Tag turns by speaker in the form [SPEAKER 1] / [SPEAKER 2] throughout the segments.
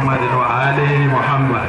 [SPEAKER 1] محمد وآل محمد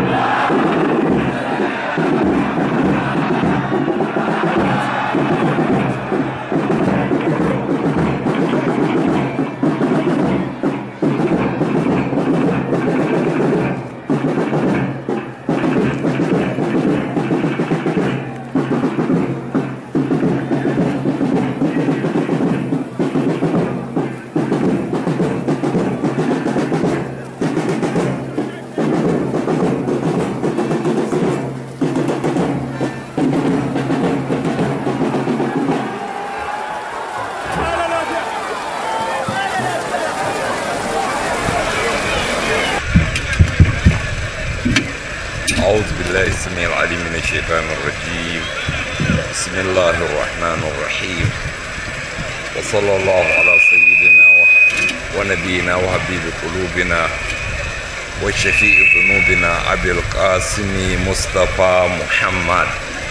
[SPEAKER 2] أعوذ بالله السميع العليم من الشيطان الرجيم بسم الله الرحمن الرحيم وصلى الله على سيدنا و- ونبينا وحبيب قلوبنا وشفيع ذنوبنا أبي القاسم مصطفى محمد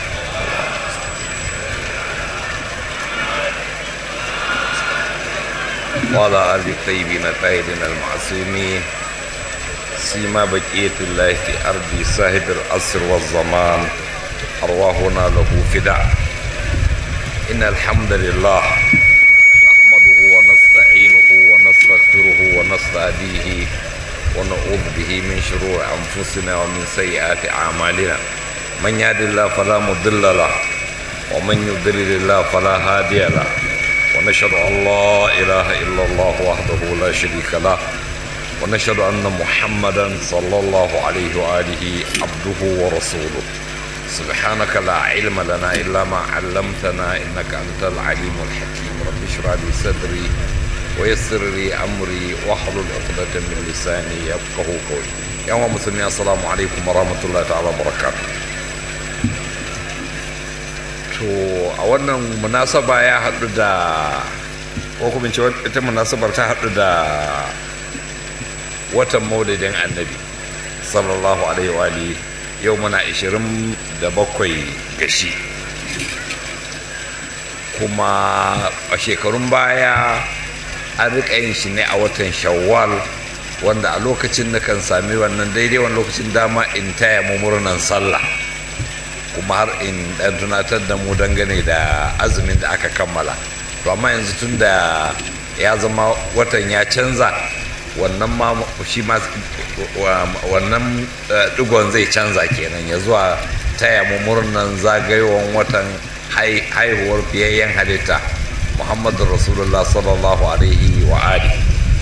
[SPEAKER 2] وعلى آل الطيبين الطاهرين المعصومين سيما بقية الله في أرض صاحب العصر والزمان أرواحنا له فداء إن الحمد لله نحمده ونستعينه ونستغفره ونستهديه ونعوذ به من شرور أنفسنا ومن سيئات أعمالنا من يهد الله فلا مضل له ومن يضلل الله فلا هادي له ونشهد أن لا إله إلا الله وحده لا شريك له ونشهد أن محمدا صلى الله عليه وآله عبده ورسوله سبحانك لا علم لنا إلا ما علمتنا إنك أنت العليم الحكيم رب اشرح لي صدري ويسر لي أمري واحلل عقدة من لساني يفقه قولي يا مسلمين السلام عليكم ورحمة الله تعالى وبركاته to a wannan munasaba ya haɗu da ko kuma ce ita munasabar ta haɗu da watan maulidin annabi sallallahu alaihi wa alihi yau muna 27 gashi kuma a shekarun baya an riƙa yin shi ne a watan shawwal wanda a lokacin na kan sami wannan daidai wani lokacin dama in taya mu murnan sallah kuma har in ɗan tunatar da mu dangane da azumin da aka kammala to amma yanzu tun da ya zama watan ya canza wannan ma shi ma wannan digon zai canza kenan ya zuwa taya mu murnan zagayowar watan haihuwar fiyayyen halitta muhammadu rasulullah sallallahu alaihi wa ali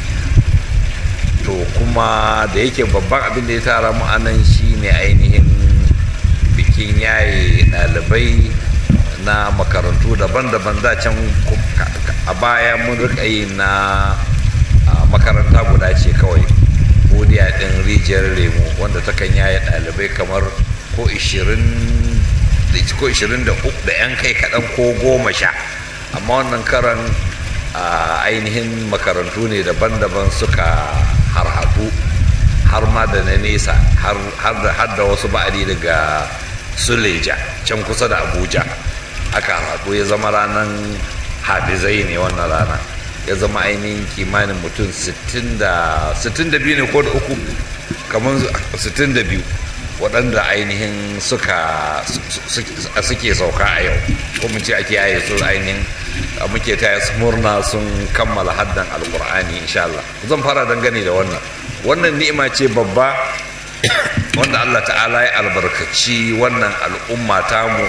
[SPEAKER 2] to kuma da yake babban abin da ya tara mu anan shine ainihin bikin yaye ɗalibai na makarantu daban-daban da can a baya mun rika yi na makaranta guda ce kawai godiya ɗin rijiyar lemu wanda ta kan yaye ɗalibai kamar ko 20 ko 23 da 'yan kai kaɗan ko goma sha amma wannan karan ainihin makarantu ne daban-daban suka harhaɗu har ma da na nesa har da wasu ba'adi daga suleja can kusa da abuja aka haɗu ya zama ranar hadizai ne wannan rana ya zama ainihin kimanin mutum 62 ne ko da uku kamar 62 waɗanda ainihin suka suke sauka a yau ko mu ce ake yaye su ainihin muke taya su murna sun kammala haddan alkur'ani insha Allah zan fara dangane da wannan wannan ni'ima ce babba wanda Allah ta'ala ya albarkaci wannan al'umma tamu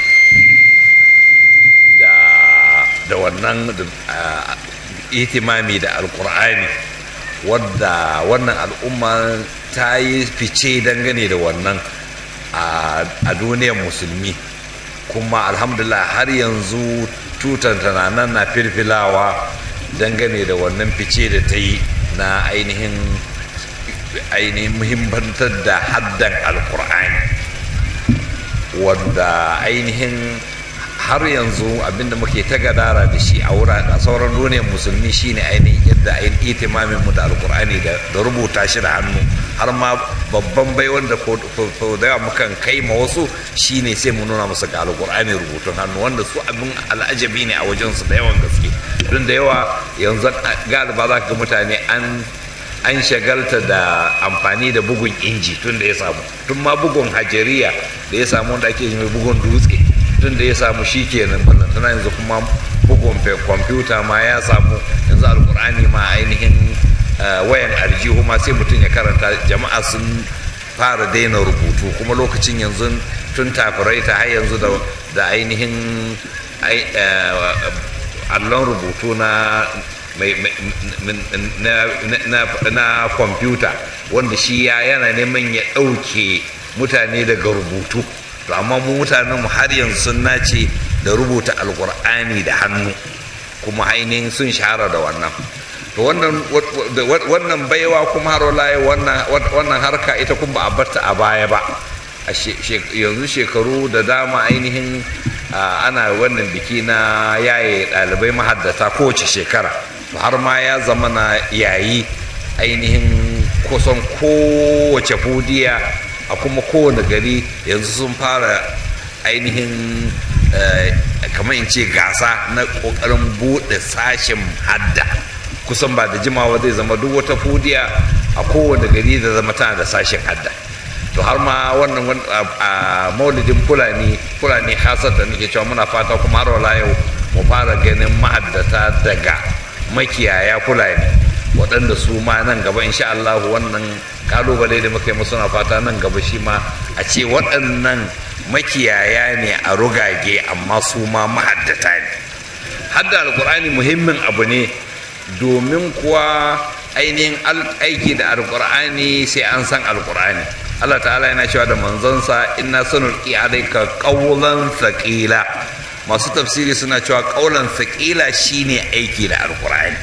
[SPEAKER 2] da da wannan itimami da alkur'ani wadda wannan al'umma ta yi fice dangane da wannan a duniyar musulmi kuma alhamdulillah har yanzu tutar tana nan na firfilawa dangane da wannan fice da ta yi na ainihin ainihin muhimmantar da haddan alkur'ani wanda ainihin har yanzu abinda muke ta gadara da shi a wurare a sauran duniyar musulmi shine ainihin yadda ainihin itimamin mu da alkur'ani da rubuta shi da hannu har ma babban bai wanda ko da yawa mukan kai ma wasu shine sai mu nuna musu ga alkur'ani rubutun hannu wanda su abin al'ajabi ne a wajen su da yawan gaske don da yawa yanzu galiba za ka ga mutane an an shagalta da amfani da bugun inji tun da ya samu tun ma bugun hajariya da ya samu wanda ake mai bugun dutse tun da ya samu shi kenan wannan tana yanzu kuma bugun kwamfuta ma ya samu yanzu alkur'ani ma ainihin wayan aljihu ma sai mutum ya karanta jama'a sun fara daina rubutu kuma lokacin yanzu tun tafirai ta har yanzu da ainihin allon rubutu na na kwamfuta wanda shi ya yana neman ya ɗauke mutane daga rubutu to amma mu mutanen mu har yanzu sun nace da rubuta alkur'ani da hannu kuma ainihin sun shahara da wannan to wannan baiwa kuma har wannan harka ita kuma ba a barta a baya ba yanzu shekaru da dama ainihin ana wannan biki na yaye ɗalibai mahaddata kowace shekara har ma ya zama na yayi ainihin kusan kowace fudiya a kuma kowane gari yanzu sun fara ainihin kamar in ce gasa na ƙoƙarin buɗe sashen hadda kusan ba da jimawa zai zama duk wata fudiya a kowane gari da zama tana da sashen hadda to har ma wannan a maulidin fulani fulani hasar da nake cewa muna fata kuma har wala yau mu fara ganin ma'addata daga makiyaya fulani waɗanda su ma nan gaba insha Allah wannan kalubale da muka yi musu na fata nan gaba shi ma a ce waɗannan makiyaya ne a rugage amma su ma mahaddata ne hadda alkur'ani muhimmin abu ne domin kuwa ainihin aiki da alkur'ani sai an san alkur'ani Allah ta'ala yana cewa da manzonsa inna sanulqi alayka qawlan thaqila masu tafsiri suna cewa qawlan thaqila shine aiki da alqur'ani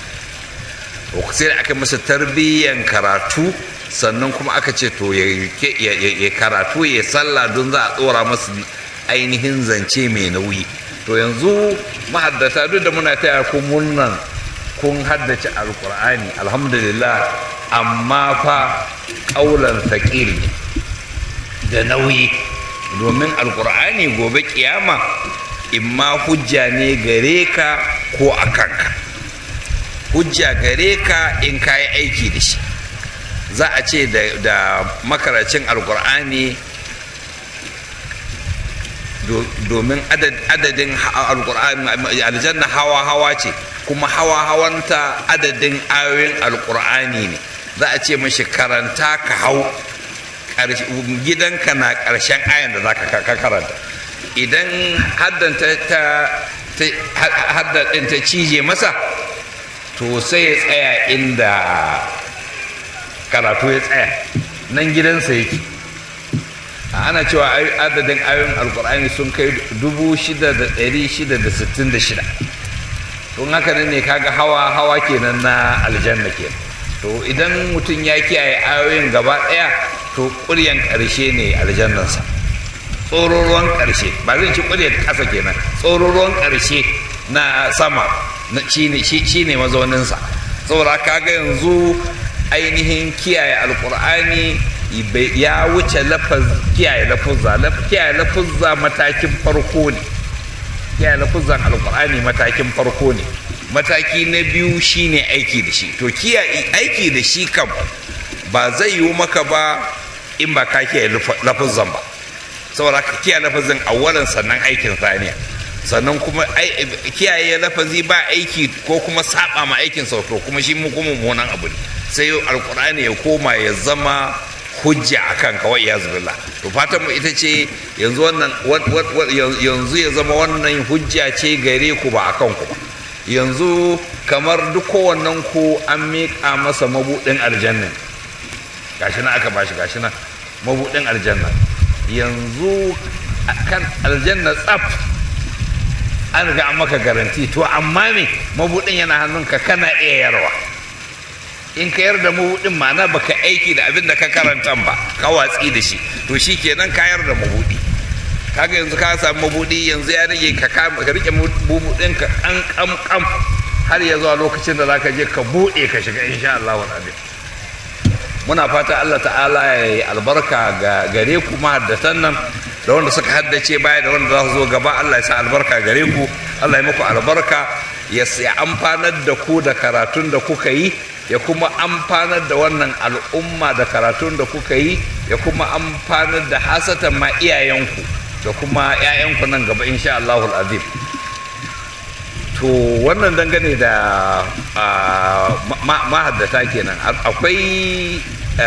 [SPEAKER 2] to sai aka masa tarbiyyan karatu sannan kuma aka ce to ya karatu ya sallah don za a tsora masa ainihin zance mai nauyi to yanzu mahaddata duk da muna taya ku murnan kun haddace alkur'ani alhamdulillah amma fa ƙaular taƙil da nauyi domin alkur'ani gobe kiyama imma hujja ne gare ka ko a kanka hujja gare ka in ka yi aiki da shi za a ce da makaracin alkur'ani domin adadin alkur'ani aljanna hawa-hawa ce kuma hawa-hawanta adadin ayoyin alkur'ani ne za a ce mashi karanta ka hau gidanka na ƙarshen ayan da za ka karanta idan haddadin ta cije masa to sai ya tsaya inda karatu ya tsaya nan gidansa yake ana cewa adadin ayoyin alkur'ani sun kai 6,666 don haka nan ne kaga hawa hawa kenan na aljanna kenan to idan mutum ya kiyaye ayoyin gaba ɗaya to ƙuryan ƙarshe ne aljannansa tsororuwan ƙarshe ba zan ci ƙuryar ƙasa kenan tsororuwan ƙarshe na sama shi ne mazauninsa saboda kaga yanzu ainihin kiyaye alkur'ani ya wuce kiyaye lafuzza kiyaye lafuzza matakin farko ne kiyaye lafuzzan alkur'ani matakin farko ne mataki na biyu shine aiki da shi to kiyaye aiki da shi kam ba zai yiwu maka ba in ba ka kiyaye lafuzzan ba saboda ka kiyaye lafazin awwalan sannan aikin saniya sannan kuma kiyaye lafazi ba aiki ko kuma saba ma aikin sau to kuma shi mu kuma mummunan abu ne sai alkur'ani ya koma ya zama hujja a kan kawai ya zubilla to fatan mu ita ce yanzu wannan yanzu ya zama wannan hujja ce gare ku ba a kan ku ba yanzu kamar duk kowannen ku an miƙa masa mabuɗin aljanna gashi na aka bashi gashi na mabuɗin aljanna yanzu kan aljanna tsaf an riga an maka garanti to amma me mabuɗin yana hannunka kana iya yarwa in ka yarda mabuɗin ma'ana baka aiki da abin da ka karanta ba ka watsi da shi to shi kenan ka yarda mabuɗi kaga yanzu ka samu mabuɗi yanzu ya rage ka ka rike mabuɗin ka kan kam kam har ya zuwa lokacin da zaka je ka buɗe ka shiga insha Allah wa muna fata Allah ta'ala ya yi albarka ga gare ku mahaddatan nan da wanda suka haddace baya da wanda za su zo gaba Allah ya sa albarka gare ku Allah ya muku albarka ya amfanar da ku da karatun da kuka yi ya kuma amfanar da wannan al'umma da karatun da kuka yi ya kuma amfanar da hasatan ma iyayenku da kuma 'ya'yanku nan gaba insha Allahul azim to wannan dangane da mahaddata kenan akwai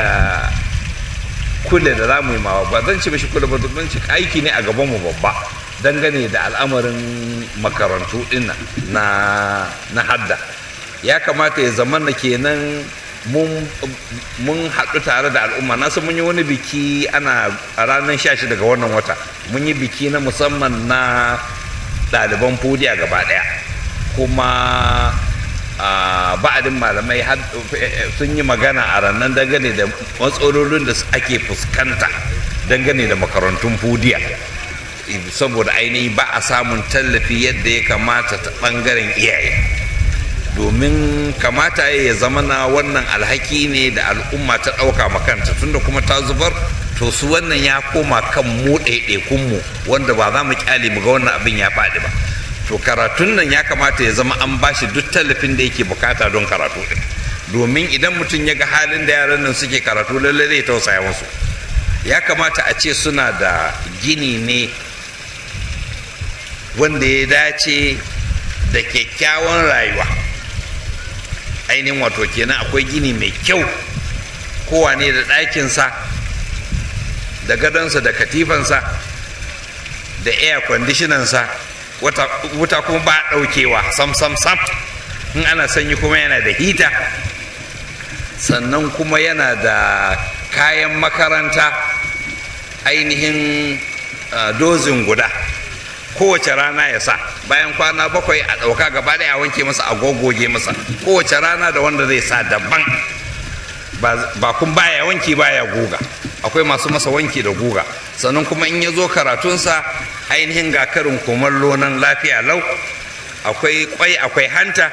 [SPEAKER 2] kule da za mu yi mawa ba zan ci mashi kule ba zan ci aiki ne a gabanmu babba dangane da al'amarin makarantu din na na hadda ya kamata ya zama na kenan mun haɗu tare da al'umma na san mun yi wani biki ana a ranar 16 daga wannan wata mun yi biki na musamman na ɗaliban fodiya gaba ɗaya kuma ba'adin malamai sun yi magana a ranar dangane da matsalolin da ake fuskanta dangane da makarantun fudiya saboda ainihi ba a samun tallafi yadda ya kamata ta ɓangaren iyaye domin kamata ya zama na wannan alhaki ne da al'umma ta ɗauka makanta tunda kuma ta zubar to su wannan ya koma kan mu ɗaiɗaikunmu wanda ba za mu kyale mu ga wannan abin ya faɗi ba to karatun nan ya kamata ya zama an bashi duk tallafin da yake bukata don karatu ɗin domin idan mutum ya ga halin da yaran nan suke karatu lallai zai tausaya musu ya kamata a ce suna da gini ne wanda ya dace da kyakkyawan rayuwa ainihin wato kenan akwai gini mai kyau kowane da ɗakinsa da gadonsa da katifansa da air conditionansa wuta kuma ba ɗaukewa sam sam sam in ana sanyi kuma yana da hita sannan kuma yana da kayan makaranta ainihin dozin guda kowace rana ya sa bayan kwana bakwai a ɗauka gaba ɗaya a wanke masa a gogoge masa kowace rana da wanda zai sa daban ba kun baya wanki baya guga akwai masu masa wanki da guga sannan kuma in ya zo karatunsa ainihin ga karin kumallo nan lafiya lau akwai kwai akwai hanta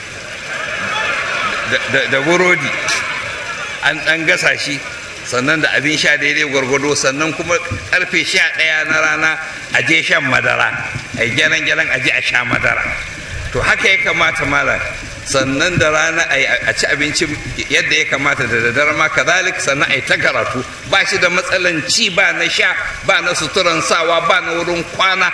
[SPEAKER 2] da burodi an ɗan gasa shi sannan da abin sha daidai gwargwado sannan kuma karfe sha ɗaya na rana a je shan madara a gyaran gyaran a je a sha madara to haka ya kamata malam sannan da rana a ci abinci yadda ya kamata da daddare ma kazalik sannan a yi ta karatu ba shi da matsalan ci ba na sha ba na suturan sawa ba na wurin kwana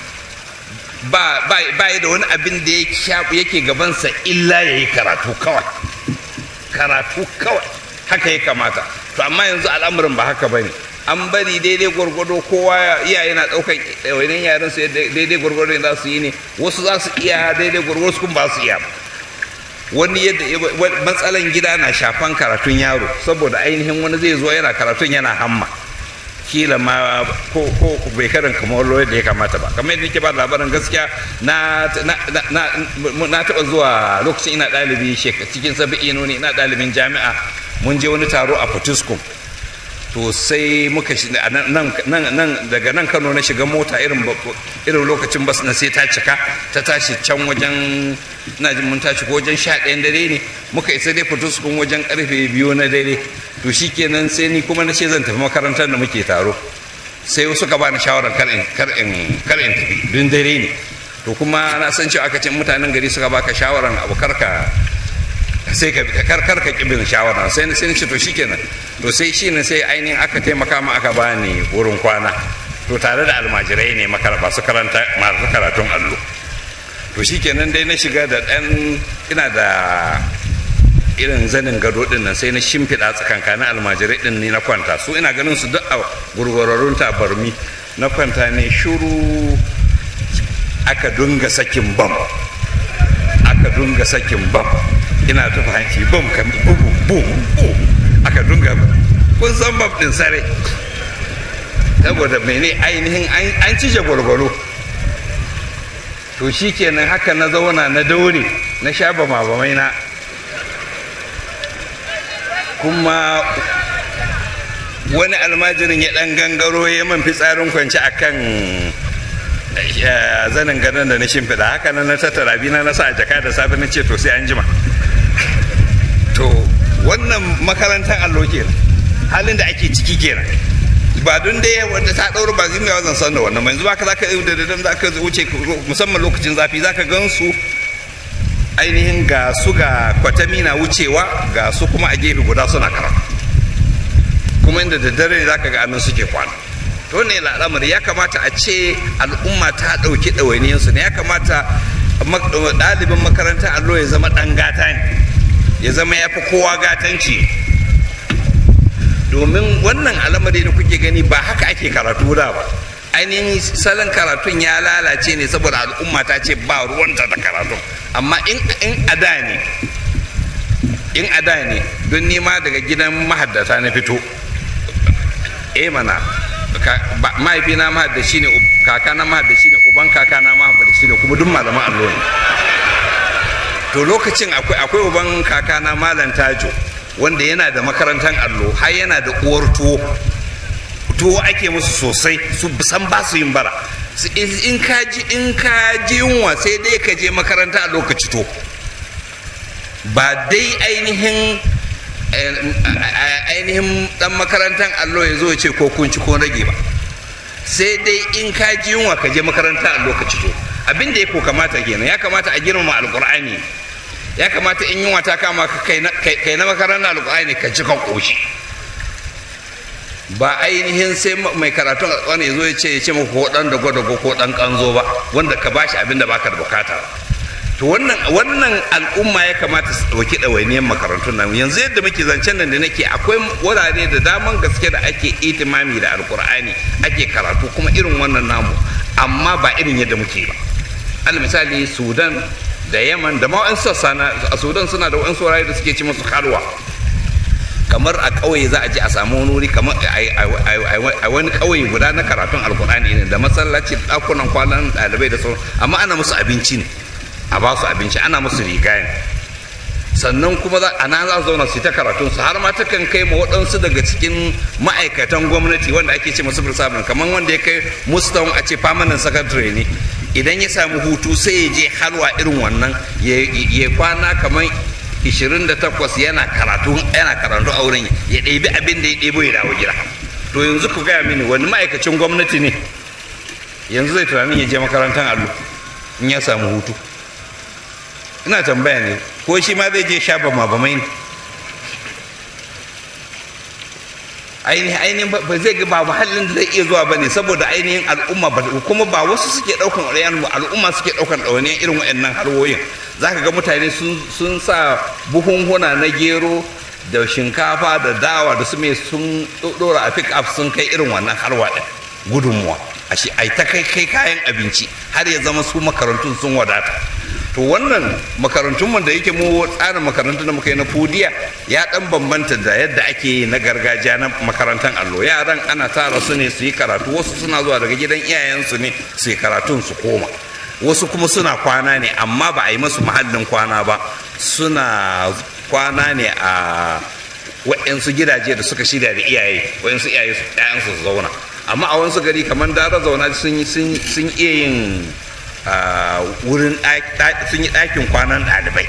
[SPEAKER 2] ba da wani abin da yake gabansa illa ya yi karatu kawai karatu kawai haka ya kamata to amma yanzu al'amarin ba haka bane an bari daidai gwargwado kowa iyaye na ɗaukan wani yaran su daidai gwargwado za su yi ne wasu za su iya daidai gwargwado su kuma ba su iya wani yadda matsalan gida na shafan karatun yaro saboda ainihin wani zai zo yana karatun yana hamma kila ma ko ko bai karin kamar da ya kamata ba kamar yadda nake ba labarin gaskiya na na taɓa zuwa lokacin ina ɗalibi cikin sabi'ino ne ina ɗalibin jami'a mun je wani taro a Fortiskum to sai muka nan daga nan Kano na shiga mota irin irin lokacin bas na sai ta cika ta tashi can wajen ina jin mun tashi ko wajen sha ɗayan dare ne muka isa dai Fortiskum wajen karfe biyu na dare to shikenan sai ni kuma na ce zan tafi makarantar da muke taro sai suka bani shawarar kar in kar in kar in tafi dun dare ne to kuma na san cewa aka ce mutanen gari suka baka shawarar abu karka sai ka kar kar ka kibin shawara sai sai ce to shikenan to sai shine sai ainihin aka taimaka ma aka bani wurin kwana to tare da almajirai ne makaraba su karanta masu karatun allo to shikenan dai na shiga da dan ina da irin zanin gado din nan sai na shimfiɗa tsakankanin almajirai din ne na kwanta su ina ganin su duk a gurgurarrun tabarmi na kwanta ne shuru aka dunga sakin bam aka dunga sakin bam ina tufa hanci bam kan bubu bum bum aka dunga kun san bam din sare saboda mene ainihin an cije gwargwaro to shikenan haka na zauna na daure na sha bama bamai na kuma wani almajirin ya dan gangaro ya man fitsarin kwanci a kan zanin gadon da na shimfiɗa haka nan na tattara bina na sa a jaka da safe na ce to sai an jima to wannan makarantar allo kenan halin da ake ciki kenan ba don dai wanda ta ɗaura ba zai mai zan san da wannan yanzu ba ka zaka da dadan za ka wuce musamman lokacin zafi za ka gan su ainihin ga su ga kwatami na wucewa ga su kuma a gefe guda suna karatu kuma inda da dare za ka ga annan suke kwana to ne al'amari ya kamata a ce al'umma ta ɗauki ɗawainiyarsu ne ya kamata ɗalibin makarantar allo ya zama ɗan gata ne ya zama ya fi kowa gatanci domin wannan al'amari da kuke gani ba haka ake karatu da ba ainihin salon karatun ya lalace ne saboda al'umma ta ce ba ruwanta da karatun amma in ada ne in ada ne don nima daga gidan mahaddata na fito eh mana mahaifina mahaddashi ne kakana mahaddashi ne uban kakana mahaddashi ne kuma duk malaman allo ne to lokacin akwai akwai uban kakana malam tajo wanda yana da makarantar allo har yana da uwar tuwo tuwo ake musu sosai su san ba su yin bara in ka ji in ka ji yunwa sai dai ka je makaranta a lokaci to ba dai ainihin ainihin dan makarantar allo ya zo ya ce ko kun ci ko rage ba sai dai in ka ji yunwa ka je makaranta a lokaci to abin da ya ko kamata kenan ya kamata a girmama alkur'ani ya kamata in yunwa ta kama ka kai na makarantar alkur'ani ka ji ka koshi ba ainihin sai mai karatun alkur'ani ya zo ya ce ya ce maka ko dan da gwada ko dan kanzo ba wanda ka bashi abin da baka da bukata to wannan wannan al'umma ya kamata su ɗauki ɗawainiyar makarantun nan yanzu yadda muke zancen nan da nake akwai wurare da daman gaske da ake itimami da alkur'ani ake karatu kuma irin wannan namu amma ba irin yadda muke ba al misali sudan da yaman da ma wa'in sassa a sudan suna da wa'in wurare da suke ci musu halwa kamar a ƙauye za a je a samu wani wuri kamar a wani ƙauye guda na karatun alkur'ani ne da masallaci ɗakunan kwanan ɗalibai da sauran amma ana musu abinci ne a ba su abinci ana musu riga ne sannan kuma a nan za su zauna su ta karatun su har ma ta kan kai ma waɗansu daga cikin ma'aikatan gwamnati wanda ake ce masu firsabin kamar wanda ya kai mustawan a ce permanent secretary ne idan ya samu hutu sai ya je halwa irin wannan ya kwana kamar 28 yana karatu yana karatu a wurin ya ɗebi abin da ya ɗebo ya dawo gida to yanzu ku gaya mini wani ma'aikacin gwamnati ne yanzu zai tunanin ya je makarantar allo in ya samu hutu ina tambaya ne ko shi ma zai je sha bama bamai ne ainihin ainihin ba zai ga ba muhallin da zai iya zuwa ba ne saboda ainihin al'umma ba kuma ba wasu suke ɗaukan ɗayan al'umma suke ɗaukan ɗawainiyar irin waɗannan harwoyin za ka ga mutane sun sa buhunhuna na gero da shinkafa da dawa da su mai sun ɗora a pick up sun kai irin wannan harwa ɗin gudunmuwa a shi ai ta kai kai kayan abinci har ya zama su makarantun sun wadata to wannan makarantun da yake mu tsarin makarantun da muka yi na fudiya ya dan bambanta da yadda ake yi na gargajiya na makarantar allo yaran ana tara su ne su yi karatu wasu suna zuwa daga gidan iyayensu ne su yi karatun su koma wasu kuma suna kwana ne amma ba a yi masu mahallin kwana ba suna kwana ne a wa'yansu gidaje da suka shirya da iyaye wa'yansu iyaye su zauna amma a wasu gari kamar dara zauna sun iya yin wurin sun yi ɗakin kwanan ɗalibai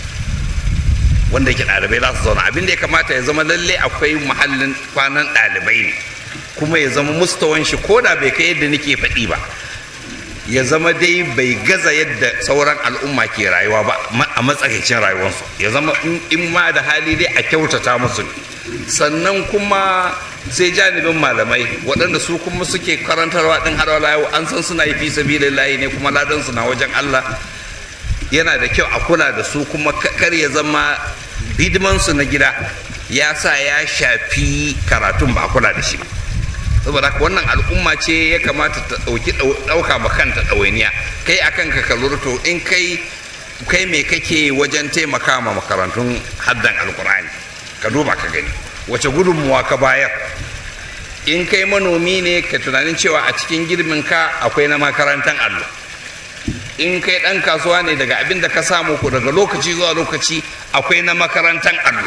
[SPEAKER 2] wanda yake ɗalibai za su zauna abin da ya kamata ya zama lalle akwai muhallin kwanan ɗalibai ne kuma ya zama mustawan shi ko da bai kai yadda nake faɗi ba ya zama dai bai gaza yadda sauran al'umma ke rayuwa ba a matsakaicin rayuwarsu ya zama in ma da hali dai a kyautata musu sannan kuma sai janibin malamai waɗanda su kuma suke karantarwa ɗin har wala yau an san suna yi fi sabilillahi ne kuma ladan su na wajen Allah yana da kyau a kula da su kuma kar ya zama hidiman su na gida ya sa ya shafi karatun ba a kula da shi ba saboda haka wannan al'umma ce ya kamata ta ɗauki ɗauka ma kanta ɗawainiya kai akan ka ka lura to in kai kai me kake wajen taimaka ma makarantun haddan alkur'ani ka duba ka gani wace gudunmuwa ka bayar in kai manomi ne ka tunanin cewa a cikin girbin ka akwai na makarantar allo in kai ɗan kasuwa ne daga abin da ka samu ko daga lokaci zuwa lokaci akwai na makarantar allo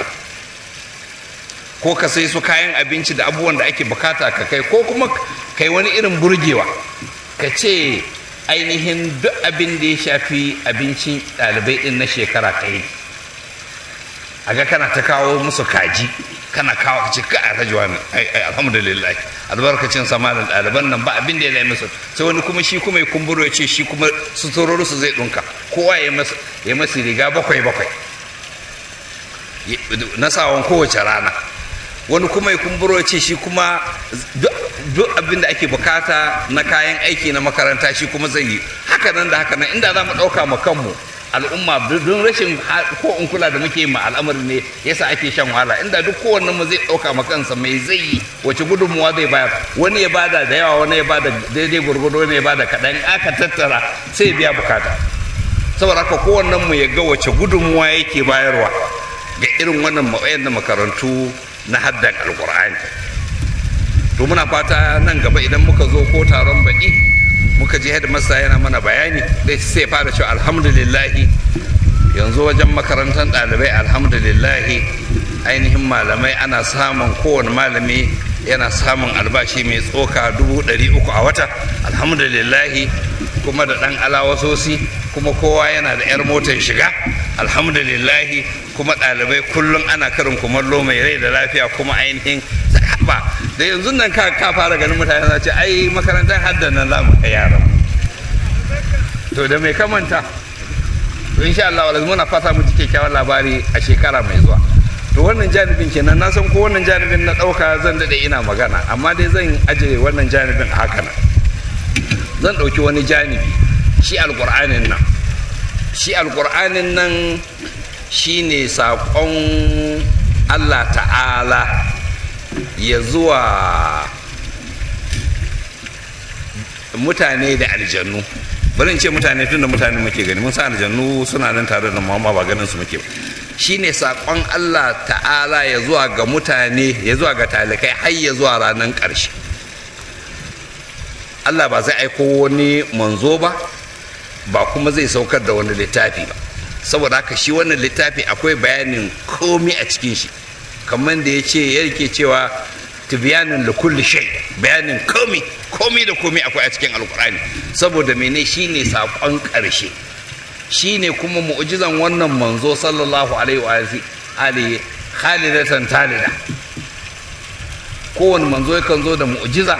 [SPEAKER 2] ko ka sai su kayan abinci da abubuwan da ake bukata ka kai ko kuma kai wani irin burgewa ka ce ainihin duk abin da ya shafi abincin ɗalibai ɗin na shekara ta yi a ga kana ta kawo musu kaji kana kawo ka ce ka a rajuwa ne alhamdulillah albarkacin sama da ɗaliban nan ba abin da ya nemi su sai wani kuma shi kuma ya kumburo ya ce shi kuma su su zai ɗunka kowa ya masa riga bakwai bakwai na sawan kowace rana wani kuma ya kumburo ce shi kuma duk abin da ake bukata na kayan aiki na makaranta shi kuma zai yi haka nan da haka nan inda za mu ɗauka ma kanmu al'umma don rashin ko in kula da muke ma al'amari ne yasa ake shan wahala inda duk kowanne mu zai ɗauka ma kansa mai zai yi wace gudunmuwa zai bayar wani ya bada da yawa wani ya bada daidai gurgudu wani ya bada kaɗan aka tattara sai biya bukata saboda haka kowannen mu ya ga wace gudunmuwa yake bayarwa ga irin wannan da makarantu na haddan alkur'ani to muna fata nan gaba idan muka zo ko taron baƙi muka je masa yana mana bayani zai sai fara cewa alhamdulillahi yanzu wajen makarantar ɗalibai alhamdulillahi ainihin malamai ana samun kowane malami yana samun albashi mai tsoka dubu ɗari uku a wata alhamdulillahi kuma da ɗan alawasosi kuma kowa yana da 'yar motar shiga alhamdulillahi kuma ɗalibai kullum ana karin kumallo mai rai da lafiya kuma ainihin ba da yanzu nan ka ka fara ganin mutane za ce ai makarantar haddan nan za mu kai yaran to da mai kamanta to insha Allah wala muna fata mu ji kyakkyawan labari a shekara mai zuwa to wannan janibin kenan na san ko wannan janibin na ɗauka zan daɗe ina magana amma dai zan aje wannan janibin a haka nan zan ɗauki wani janibi shi alƙur'anin nan shi alƙur'anin nan shi ne saƙon allah ta'ala ya zuwa mutane da aljannu bari in ce mutane tun da mutane muke gani mun sa aljannu suna nan tare da mu ba ganin su muke ba shine saƙon Allah ta'ala ya zuwa ga mutane ya zuwa ga talikai har ya zuwa ranar ƙarshe Allah ba zai aiko wani manzo ba ba kuma zai saukar da wani littafi ba saboda haka shi wannan littafi akwai bayanin komi a cikin shi kamar da ya ce ya rike cewa tibiyanin da kulli shay bayanin komi komi da komi akwai a cikin alkur'ani saboda mene shine saƙon ƙarshe shine kuma mu'jizan wannan manzo sallallahu alaihi wa alihi khalidatan talida kowane manzo yakan zo da mu'jiza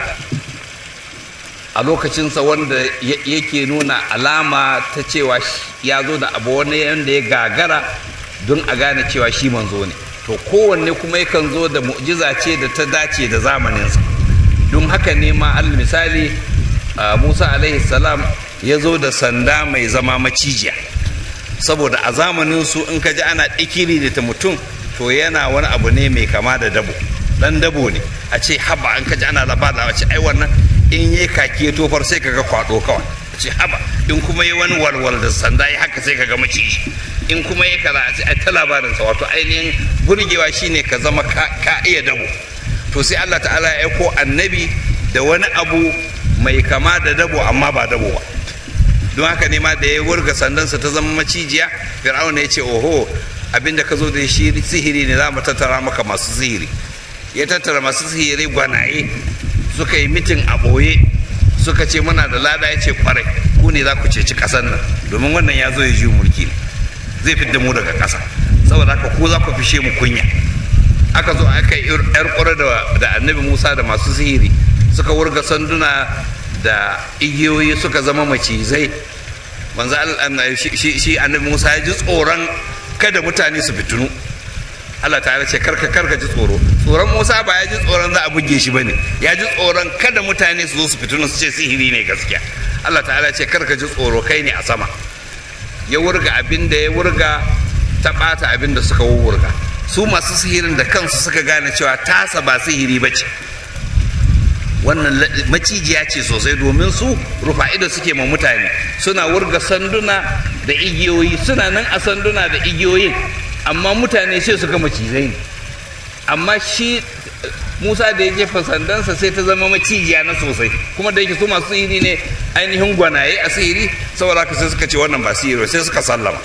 [SPEAKER 2] a lokacinsa wanda yake nuna alama ta cewa ya zo da abu wani yadda ya gagara don a gane cewa shi manzo ne to kowanne kuma yakan zo da mu'jiza ce da ta dace da zamaninsa don haka ne ma al misali musa alaihi salam ya zo da sanda mai zama macijiya saboda a zamanin su in ka ji ana ɗikiri da ta mutum to yana wani abu ne mai kama da dabo dan dabo ne a ce haba an ka ji ana labada a ce ai wannan in yi kake tofar sai kaga kwado kawai a ce haba in kuma yi wani walwal da sanda ya haka sai kaga maciji in kuma yi kaza a ce ai ta labarinsa wato ainihin burgewa shine ka zama ka iya dabo to sai Allah ta'ala ya aiko annabi da wani abu mai kama da dabo amma ba dabo ba don haka ne ma da ya wurga sandansa ta zama macijiya fir'auna ya ce oho abinda ka zo da shi sihiri ne za mu tattara maka masu sihiri ya tattara masu sihiri gwanaye suka yi mitin a ɓoye suka ce muna da lada ya ce kwarai ku ne za ku ceci ƙasar nan domin wannan ya zo ya ji mulki ne zai fidda mu daga ƙasa saboda haka ku za ku fishe mu kunya aka zo aka yi yar ƙura da annabi musa da masu sihiri suka wurga sanduna da igiyoyi suka zama macizai manzo shi annabi musa ya ji tsoron kada mutane su fitinu Allah ta ce karka karka ji tsoro tsoron Musa ba ya ji tsoron za a buge shi bane ya ji tsoron kada mutane su zo su fitinu su ce sihiri ne gaskiya Allah ta'ala ce karka ji tsoro kai ne a sama ya wurga abin da ya wurga ta bata abin da suka wurga su masu sihirin da kansu suka gane cewa tasa ba sihiri ba ce wannan macijiya ce sosai domin su rufa ido suke ma mutane suna wurga sanduna da igiyoyi suna nan a sanduna da igiyoyin amma mutane sai su ga macizai ne amma shi musa da ya jefa sandansa sai ta zama macijiya na sosai kuma da yake su masu sihiri ne ainihin gwanaye a sihiri saboda haka sai suka ce wannan ba sihiri sai suka sallama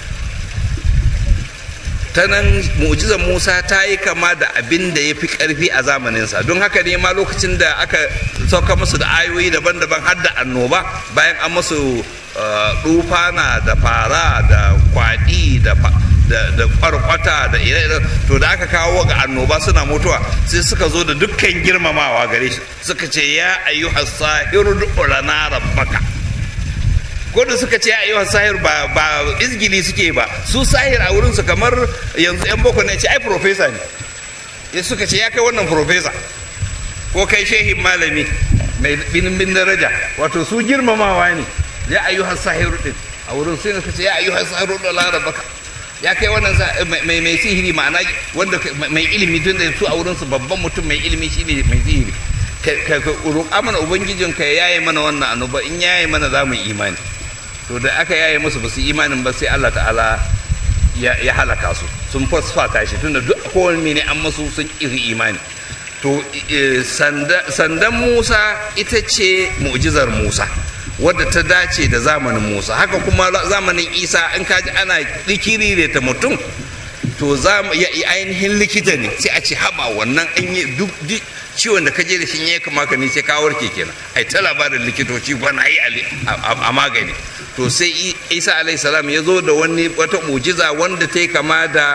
[SPEAKER 2] ta nan mu'jizar musa ta yi kama da abin da ya fi ƙarfi a zamaninsa don haka ne ma lokacin da aka sauka musu da ayoyi daban-daban har da annoba bayan an musu dufana da fara da kwaɗi da da kwarkwata da ire to da aka kawo ga annoba suna mutuwa sai suka zo da dukkan girmamawa gare shi suka ce ya ayyuhas sahiru lana rabbaka ko da suka ce ayyuhan sahir ba ba izgili suke ba su sahir a wurin su kamar yanzu yan boko ne ce ai professor ne ya suka ce ya kai wannan professor ko kai shehin malami mai bin daraja wato su girmamawa ne ya ayyuhan sahiru din a wurin sai suka ce ya ayyuhan sahiru da la rabbaka ya kai wannan mai mai sihiri ma'ana wanda mai ilimi tun da su a wurin su babban mutum mai ilimi shine mai sihiri ka roƙa mana ubangijin ka yaye mana wannan annoba in yaye mana za mu imani to da aka yaye musu ba su imanin ba sai Allah ta'ala ya halaka su sun fasfata shi tunda duk kowanne ne an masu sun iri imani to sandan Musa ita ce mu'jizar Musa wadda ta dace da zamanin Musa haka kuma zamanin Isa in kaji ana likiri ta mutum to za ya ainihin likita ne sai a ce haba wannan an yi duk ciwon da ka je da shi ya kama ka ne sai ka warke kenan ai ta labarin likitoci bana yi a magani to sai isa alayhi salam ya zo da wani wata mujiza wanda ta yi kama da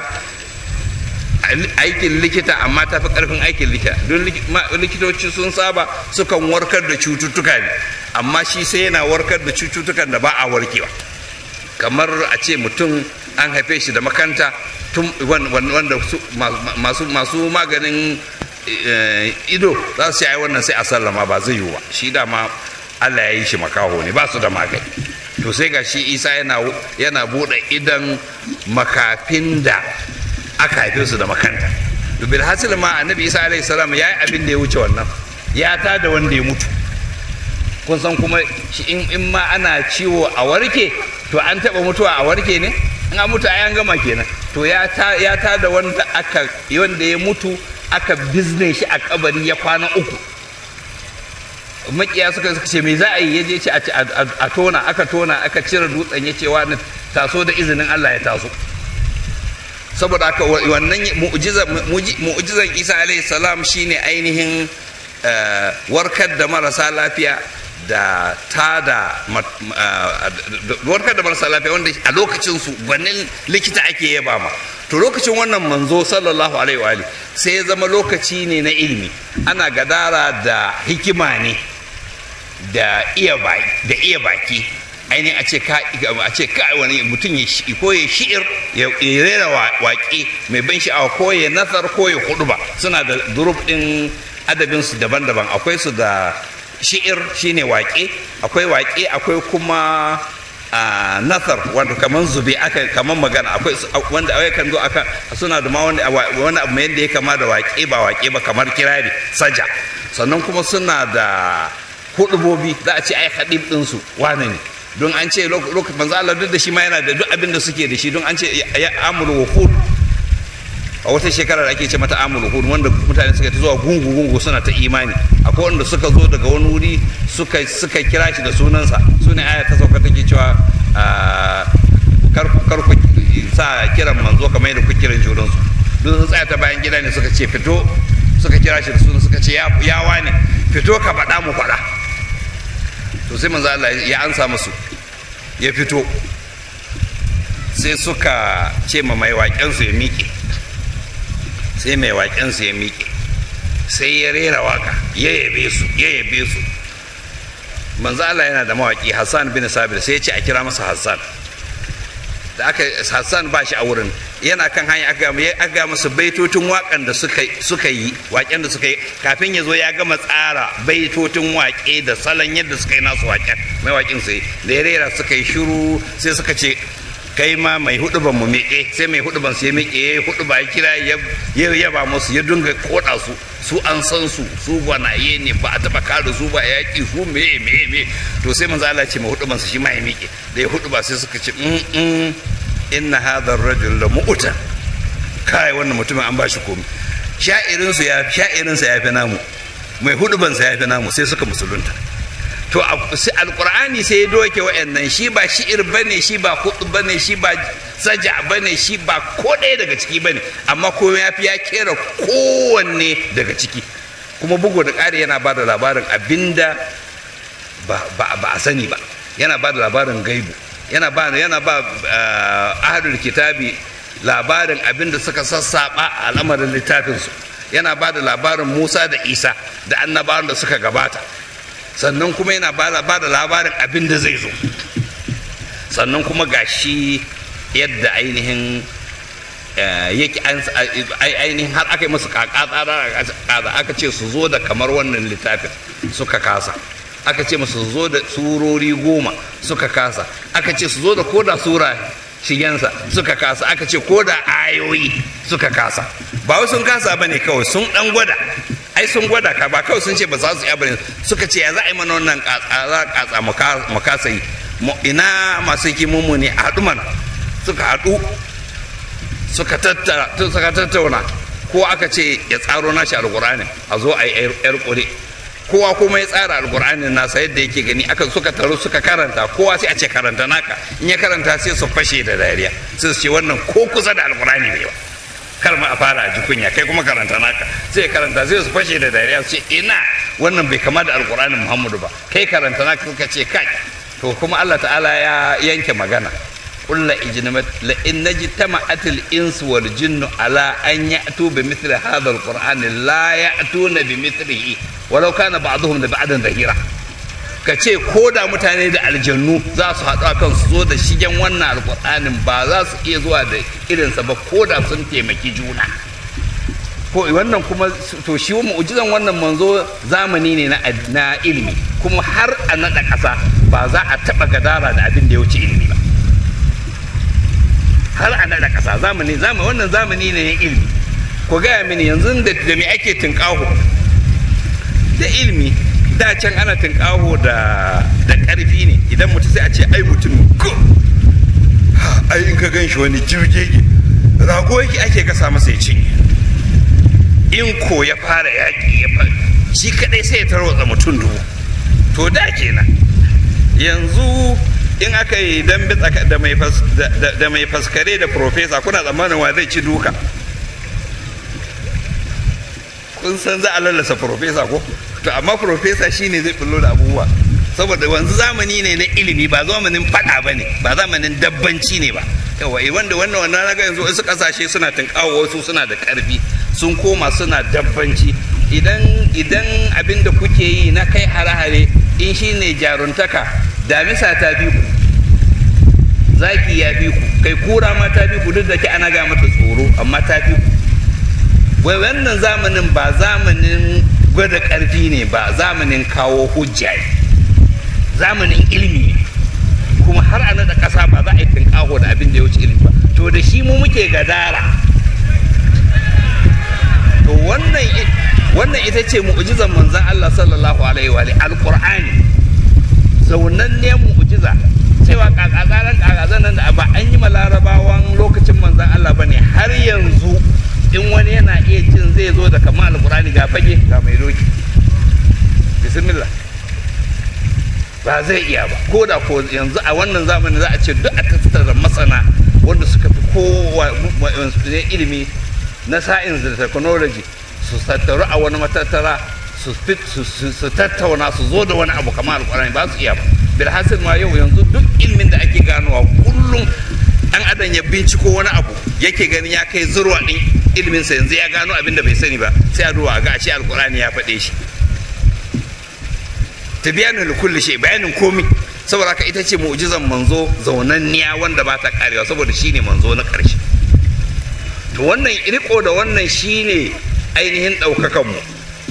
[SPEAKER 2] aikin likita amma ta fi karfin aikin likita don likitoci sun saba sukan warkar da cututtuka ne amma shi sai yana warkar da cututtukan da ba a warkewa kamar a ce mutum an haife shi da makanta tun wanda masu maganin ido za su yi wannan sai a sallama ba zai yiwu ba shi dama allah ya yi shi makaho ne ba su da magani to sai ga shi isa yana buɗe idan makafin da aka haife su da makanta to bil hasil ma annabi isa alaihi salam ya yi abin da ya wuce wannan ya ta da wanda ya mutu kun san kuma in ma ana ciwo a warke to an taɓa mutuwa a warke ne in an mutu an gama kenan to ya ta da wanda aka wanda ya mutu aka bizne shi a kabari ya kwana uku makiya suka suka ce me za a yi ya je ce a tona aka tona aka cire dutsen ya ce wani taso da izinin Allah ya taso saboda haka wannan mu'jizan Isa alaihi salam shine ainihin warkar da marasa lafiya da ta da warkar da marasa lafiya wanda a lokacin su gwanin likita ake yaba ma to lokacin wannan manzo sallallahu alaihi wa sai ya zama lokaci ne na ilimi ana gadara da hikima ne da iya baki da iya baki ainihin a ce ka a ce ka wani mutum ya ko ya shi'ir ya rera waƙe mai ban sha'awa ko ya nasar ko ya ba suna da durub din adabin su daban-daban akwai su da shi'ir shine waƙe akwai waƙe akwai kuma a nasar wanda kamar zube aka kamar magana akwai wanda awai kan zo aka suna da ma wani wani abu yadda ya kama da waƙe ba waƙe ba kamar kirari saja sannan kuma suna da hudubobi za a ce ai hadib din su wane ne don an ce lokacin manzo Allah duk da shi ma yana da duk abin da suke da shi don an ce ya amul wuhud a wata shekara da ake ce mata amul wuhud wanda mutane suka ta zuwa gungu gungu suna ta imani akwai wanda suka zo daga wani wuri suka suka kira shi da sunansa sune aya ta sauka take cewa kar kar ku sa kiran manzo kamar yadda ku kiran juran su duk sun tsaya ta bayan gida ne suka ce fito suka kira shi da sunan suka ce ya ya wane fito ka faɗa mu faɗa to sai manzo Allah ya ansa musu ya fito sai suka ce ma mai waƙensu ya miƙe sai mai waƙensu ya miƙe sai ya rera waka ya yabe su ya yabe su manzo Allah yana da mawaƙi Hassan bin Sabir sai ya ce a kira masa Hassan da aka Hassan ba shi a wurin yana kan hanya aka ga masa baitocin waƙan da suka yi waƙen da suka yi kafin ya zo ya gama tsara baitocin waƙe da salon yadda suka yi nasu waƙen mai waƙin sai da ya rera suka yi shiru sai suka ce kai ma mai huduban mu miƙe sai mai huduban su ya miƙe ya huduba ya kira ya yaba musu ya dinga koda su su an san su su gwanaye ne ba a taba kare su ba yaƙi su me me me to sai manzo Allah ce mai huduban su shi ma ya miƙe da ya huduba sai suka ce in inna hadha ar-rajul la mu'ta kai wannan mutumin an bashi komai sha'irin su ya sha'irin sa ya fi namu mai huduban sa ya fi namu sai suka musulunta to alkur'ani sai ya doke wa'annan shi ba shi'ir bane shi ba hudu bane shi ba saja bane shi ba ko ɗaya daga ciki bane amma ko ya fi ya kera kowanne daga ciki kuma bugu da ƙari yana ba da labarin abinda ba a sani ba yana ba da labarin gaibu yana ba yana ba ahadul kitabi labarin abinda suka sassaɓa a al'amarin littafinsu yana ba da labarin musa da isa da annabawan da suka gabata sannan kuma yana ba da labarin abin da zai zo sannan kuma gashi yadda ainihin yake ainihin har aka yi musu kaka tsara aka ce su zo da kamar wannan littafin suka kasa aka ce musu su zo da surori goma suka kasa aka ce su zo da koda sura shigensa suka kasa aka ce koda ayoyi suka kasa ba wai sun kasa ba ne kawai sun dan gwada ai sun gwada ka ba kawai sun ce ba za su iya bane suka ce ya za a yi mana wannan katsa mu kasa yi ina masu hikimunmu ne a haɗu mana suka haɗu suka tattauna ko aka ce ya tsaro nashi alkur'ani a zo a yi yar kure kowa kuma ya tsara alkur'anin nasa yadda yake gani aka suka taru suka karanta kowa sai a ce karanta naka in ya karanta sai su fashe da dariya sai su ce wannan ko kusa da alkur'ani ne ba kar ma a fara a ji kunya kai kuma karanta naka sai karanta sai su fashe da dariya su ce ina wannan bai kama da alkur'anin muhammadu ba kai karanta naka suka ce kai to kuma allah ta'ala ya yanke magana قل إجنمت لئن اجتمعت الإنس والجن على أن يأتوا بمثل هذا القرآن لا يأتون بمثله ولو كان بعضهم لبعض ظهيرا ka ce ko da mutane da aljannu za su haɗu kan su zo da shigen wannan alƙur'anin ba za su iya zuwa da irinsa ba ko da sun taimaki juna ko wannan kuma to shi mu'jizan wannan manzo zamani ne na ilimi kuma har a naɗa ƙasa ba za a taɓa gadara da abin da ya wuce ilimi ba har a naɗa ƙasa zamani zamani wannan zamani ne na ilimi ku gaya mini yanzu da da me ake tunƙaho da ilimi da can ana tunƙaho da da ƙarfi ne idan mutum sai a ce ai mutum ko ai in ka gan shi wani jirgege rago yake ake gasa masa ya cinye in ko ya fara yaƙi ya fara shi kaɗai sai ya tarwatsa mutum dubu to da kenan yanzu in aka yi dambe da mai faskare da profesa kuna tsammanin wa zai ci duka kun san za a lallasa profesa ko to amma profesa shine zai bullo da abubuwa saboda wanzu zamani ne na ilimi ba zamanin fada ba ne ba zamanin dabbanci ne ba yawa wanda wannan wannan naga yanzu wasu kasashe suna tunkawo wasu suna da karfi sun koma suna dabbanci idan idan abin da kuke yi na kai hare-hare in shine jaruntaka damisa ta fi ku zaki ya fi ku kai kura ma ta fi ku duk da ke ana ga mata tsoro amma ta fi ku wai wannan zamanin ba zamanin gwada ƙarfi ne ba zamanin kawo hujja ne zamanin ilimi ne kuma har a naɗa ƙasa ba za a yi tunƙaho da abin da ya wuce ilimi ba to da shi mu muke gadara to wannan wannan ita ce mu'jizan manzon Allah sallallahu alaihi wa alqur'ani zaunannen mu'jiza cewa kakakaran kakazan nan da ba an yi ma larabawan lokacin manzon Allah bane har yanzu in wani yana iya cin zai zo da kamar alqur'ani ga fage ga mai doki bismillah ba zai iya ba ko da ko yanzu a wannan zamanin za a ce duk a tattara masana wanda suka fi kowa ilimi na science da technology su tattaru a wani matattara su tattauna su zo da wani abu kamar alkurani ba su iya ba bilhassan ma yau yanzu duk ilimin da ake ganowa kullum dan adam ya binciko wani abu yake gani ya kai zurwa din iliminsa yanzu ya gano abin da bai sani ba sai a duba ga shi alkurani ya faɗe shi tabiyanin kulli shay bayanin komi saboda haka ita ce mu'jizan manzo zaunanniya wanda ba ta karewa saboda shine manzo na ƙarshe to wannan riko da wannan shine ainihin ɗaukakan mu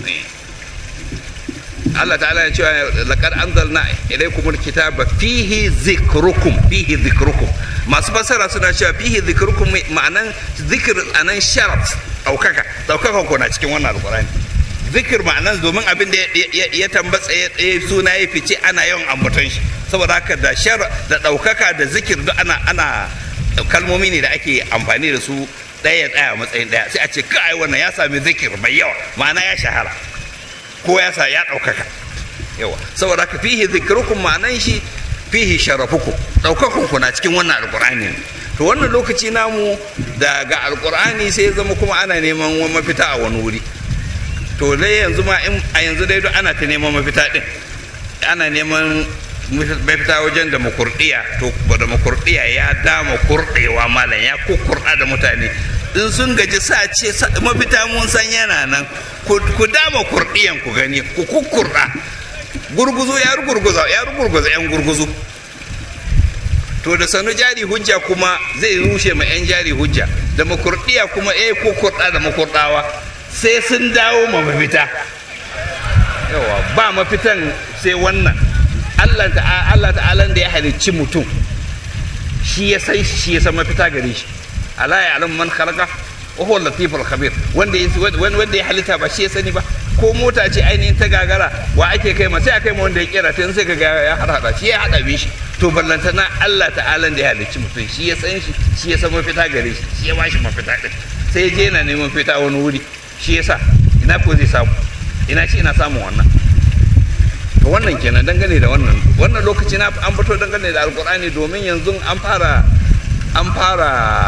[SPEAKER 2] Allah ta'ala ya cewa laqad anzalna ilaykumul kitaba fihi zikrukum fihi zikrukum masu fassara suna cewa fihi zikrukum ma'anan zikir anan sharaf ɗaukaka ɗaukakan ku na cikin wannan alqur'ani zikir ma'anan domin abin da ya tambatsa ya suna ya fice ana yawan ambaton shi saboda haka da shar da ɗaukaka da zikir duk ana ana kalmomi ne da ake amfani da su ɗaya ya tsaya matsayin ɗaya sai a ce kai wannan ya sami zikir mai yawa ma'ana ya shahara ko ya sa ya ɗaukaka yawa saboda haka fihi zikrukum ma'anan shi fihi sharafukum ɗaukakunku ku na cikin wannan alƙur'ani to wannan lokaci namu daga alƙur'ani sai ya zama kuma ana neman mafita a wani wuri to dai yanzu ma in a yanzu dai ana ta neman mafita din ana neman mafita wajen demokuraɗiyya to demokuraɗiyya ya dama kurɗewa malam ya kukurɗa da mutane in sun gaji sa ce mafita mun san yana nan ku dama kurɗiyan ku gani ku kukurɗa gurguzu ya rugurguza ya rugurguza yan gurguzu
[SPEAKER 3] to da sanu jari hujja kuma zai rushe ma 'yan jari hujja da makurdiya kuma eh ko kurda da makurdawa sai sun dawo ma mafita yawa ba mafitan sai wannan Allah ta'ala Allah ta'ala da ya halicci mutum shi ya san shi ya san mafita gare shi ala ya alam man khalaqa wa huwa latiful khabir wanda ya wanda ya halitta ba shi ya sani ba ko mota ce ainihin ta gagara wa ake kai ma sai a kai ma wanda ya kera ta sai ka ga ya hada shi ya hada shi to ballantana Allah ta'ala da ya halicci mutum shi ya san shi shi ya san mafita gare shi shi ya bashi mafita din sai je yana neman fita wani wuri shi ya sa ina ko zai samu ina shi ina samun wannan to wannan kenan dangane da wannan wannan lokaci na an fito dangane da alkur'ani domin yanzu an fara an fara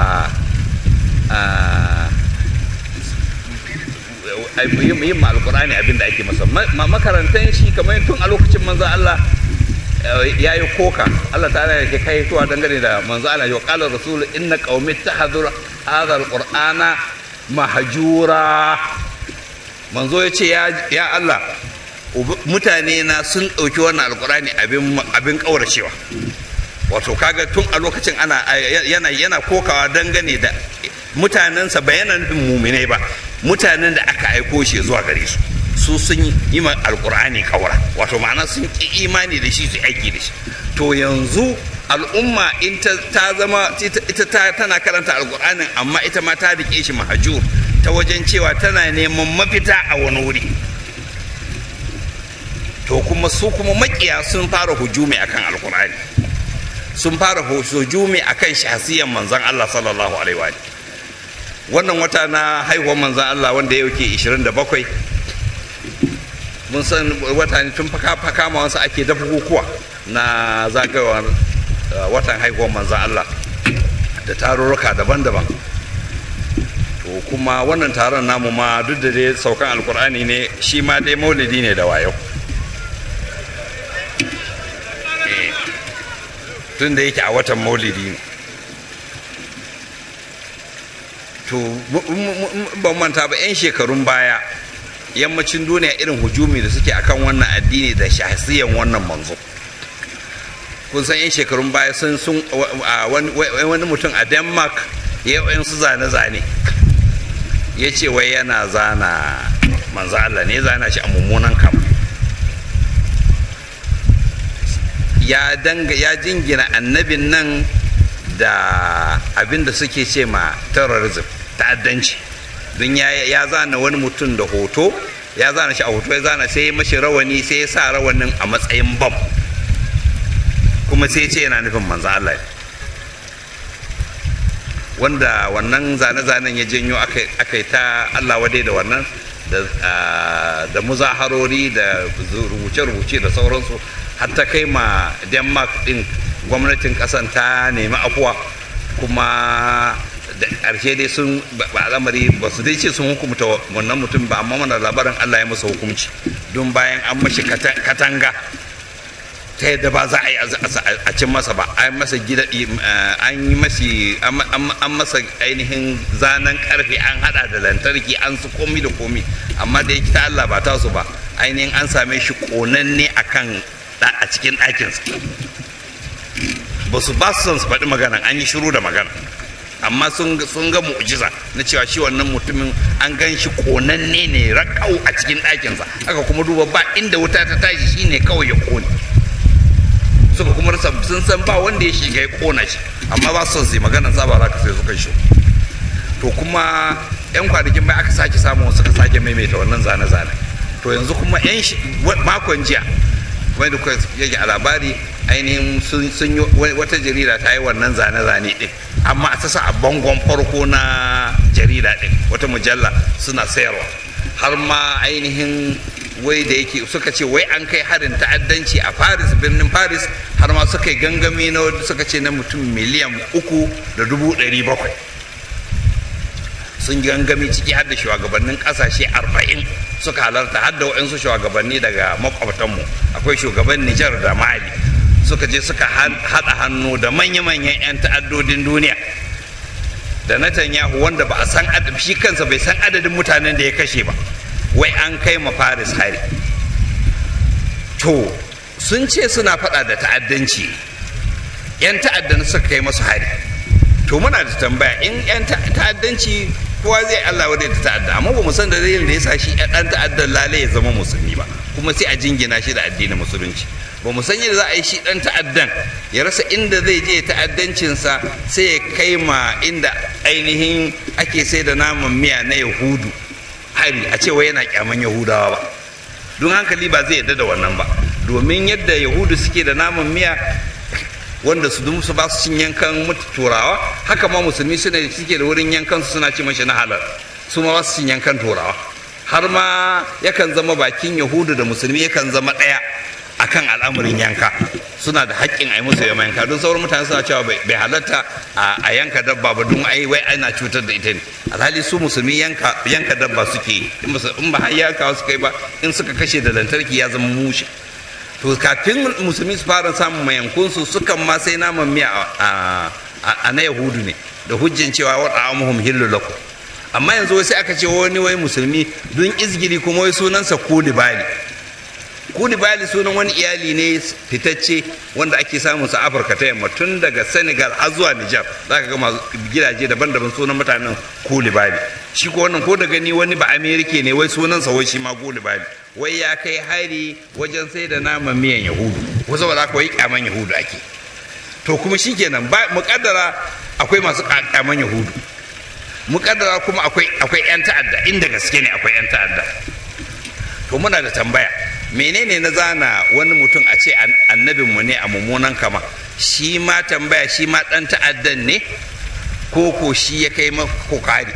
[SPEAKER 3] yin ma alkur'ani abin da ake masa makarantan shi kamar tun a lokacin manzan Allah ya yi koka Allah ta ya ke kai tuwa dangane da manzo Allah ya kala rasul inna qaumi tahadhur hadha alqur'ana mahjura manzo ya ce ya Allah mutane na sun ɗauki wannan alkur'ani abin abin kauracewa wato kaga tun a lokacin ana yana yana kokawa dangane da mutanensa ba yana nufin muminai ba mutanen da aka aiko shi zuwa gare su su sun yi ma alkur'ani kawara wato ma'ana sun ki imani da shi su aiki da shi to yanzu al'umma in ta zama ita tana karanta alkur'anin amma ita ma ta rike shi mahajur ta wajen cewa tana neman mafita a wani wuri to kuma su kuma makiya sun fara hujumi akan alkur'ani sun fara hujumi akan shahsiyan manzon Allah sallallahu alaihi wa wannan wata na haihuwar manzon Allah wanda ya yake 27 mun san wata ne tun faka wasu ake da bukukuwa na zagayowar watan haihuwar manzan Allah da tarurruka daban-daban to kuma wannan taron namu ma duk da dai saukan alkur'ani ne shi ma dai maulidi ne da wayo tun da yake a watan maulidi ne to ban manta ba 'yan shekarun baya yammacin duniya irin hujumi da suke akan wannan addini da shahsiyan wannan manzo kun san yan shekarun baya sun sun wani mutum a denmark ya yi su zane-zane ya ce wai yana zana manzo Allah ne zana shi a mummunan kama ya danga ya jingina annabin nan da abin da suke ce ma terrorism ta'addanci don ya zana wani mutum da hoto ya zana shi a hoto ya zana sai ya mashi rawani sai ya sa rawanin a matsayin bam kuma sai ce yana nufin manzan Allah wanda wannan zane-zanen ya janyo aka yi ta Allah wadai da wannan da muzaharori da rubuce-rubuce da sauransu har ta kai ma denmark din gwamnatin kasan ta nemi afuwa kuma da ƙarshe dai sun ba al'amari ba su dai ce sun hukumta wannan mutum ba amma mana labarin Allah ya masa hukunci don bayan an mashi katanga ta yadda ba za a yi a cin masa ba an masa gida an yi mashi an masa ainihin zanen karfe an hada da lantarki an su komi da komi amma da yake ta Allah ba ta su ba ainihin an same shi konanne akan a cikin ɗakinsa ba su ba su son su faɗi magana an yi shiru da magana amma sun ga mu'jiza na cewa shi wannan mutumin an gan shi konanne ne rakau a cikin ɗakinsa aka kuma duba ba inda wuta ta tashi shine kawai ya kone suka kuma rasa sun san ba wanda ya shiga ya kona shi amma ba su sai maganar sa ba za ka sai suka shi to kuma yan kwanakin bai aka sake samu suka sake maimaita wannan zane-zane to yanzu kuma yan makon jiya kamar da yake a labari ainihin sun yi wata jarida ta yi wannan zane-zane din amma a tasa a bangon farko na jarida din wata mujalla suna sayarwa har ma ainihin wai da yake suka ce wai an kai harin ta'addanci a paris birnin paris har ma suka yi gangami na suka ce na mutum miliyan uku da dubu ɗari bakwai sun gangami ciki har da shugabannin ƙasashe arba'in suka halarta har da waɗansu shugabanni daga makwabtanmu akwai shugaban nijar da mali suka je suka haɗa hannu da manya-manyan 'yan ta'addodin duniya da Netanyahu wanda ba a san shi kansa bai san adadin mutanen da ya kashe ba wai an kai ma Paris hari to sun ce suna faɗa da ta'addanci 'yan ta'adda suka kai masu hari to muna da tambaya in 'yan ta'addanci kowa zai Allah wadai da ta'adda amma ba mu san da dalilin da ya sa shi ɗan ta'addan lalai ya zama musulmi ba kuma sai a jingina shi da addinin musulunci ba mu san yadda za a yi shi ɗan ta'addan ya rasa inda zai je ta'addancinsa sai ya kai ma inda ainihin ake sai da naman miya na yahudu hari a cewa yana kyaman yahudawa ba don hankali ba zai yarda da wannan ba domin yadda yahudu suke da naman miya wanda su su ba su cin yankan turawa haka ma musulmi suna suke da wurin yankan su suna ci mashi na halal su ma ba su cin yankan turawa har ma yakan zama bakin yahudu da musulmi yakan zama ɗaya akan al'amarin yanka suna da haƙƙin a yi musu yamma yanka don sauran mutane suna cewa bai halatta a yanka dabba ba don ai wai ana cutar da ita ne alhali su musulmi yanka yanka dabba suke in ba har yanka su kai ba in suka kashe da lantarki ya zama mushe to kafin musulmi su fara samun mayankunsu sukan ma sai naman miya a na yahudu ne da hujjin cewa wa ta'amuhum hillu lakum amma yanzu sai aka ce wani wai musulmi don izgiri kuma wai sunansa kulibali kulibali sunan wani iyali ne fitacce wanda ake samun sa afirka ta yamma tun daga senegal har zuwa nijar za ka ga gidaje daban-daban sunan mutanen kulibali shi ko wannan ko da gani wani ba amerika ne wai sunansa wai shi ma kulibali wai ya kai hari wajen sai da naman miyan yahudu ko saboda haka wai kyaman yahudu ake to kuma shikenan ba muƙaddara akwai masu kyaman yahudu muƙaddara kuma akwai akwai yan ta'adda inda gaske ne akwai yan ta'adda to muna da tambaya menene na zana wani mutum a ce annabinmu ne a mummunan kama shi ma tambaya shi ma ɗan ta'addan ne ko ko shi ya kai ko kari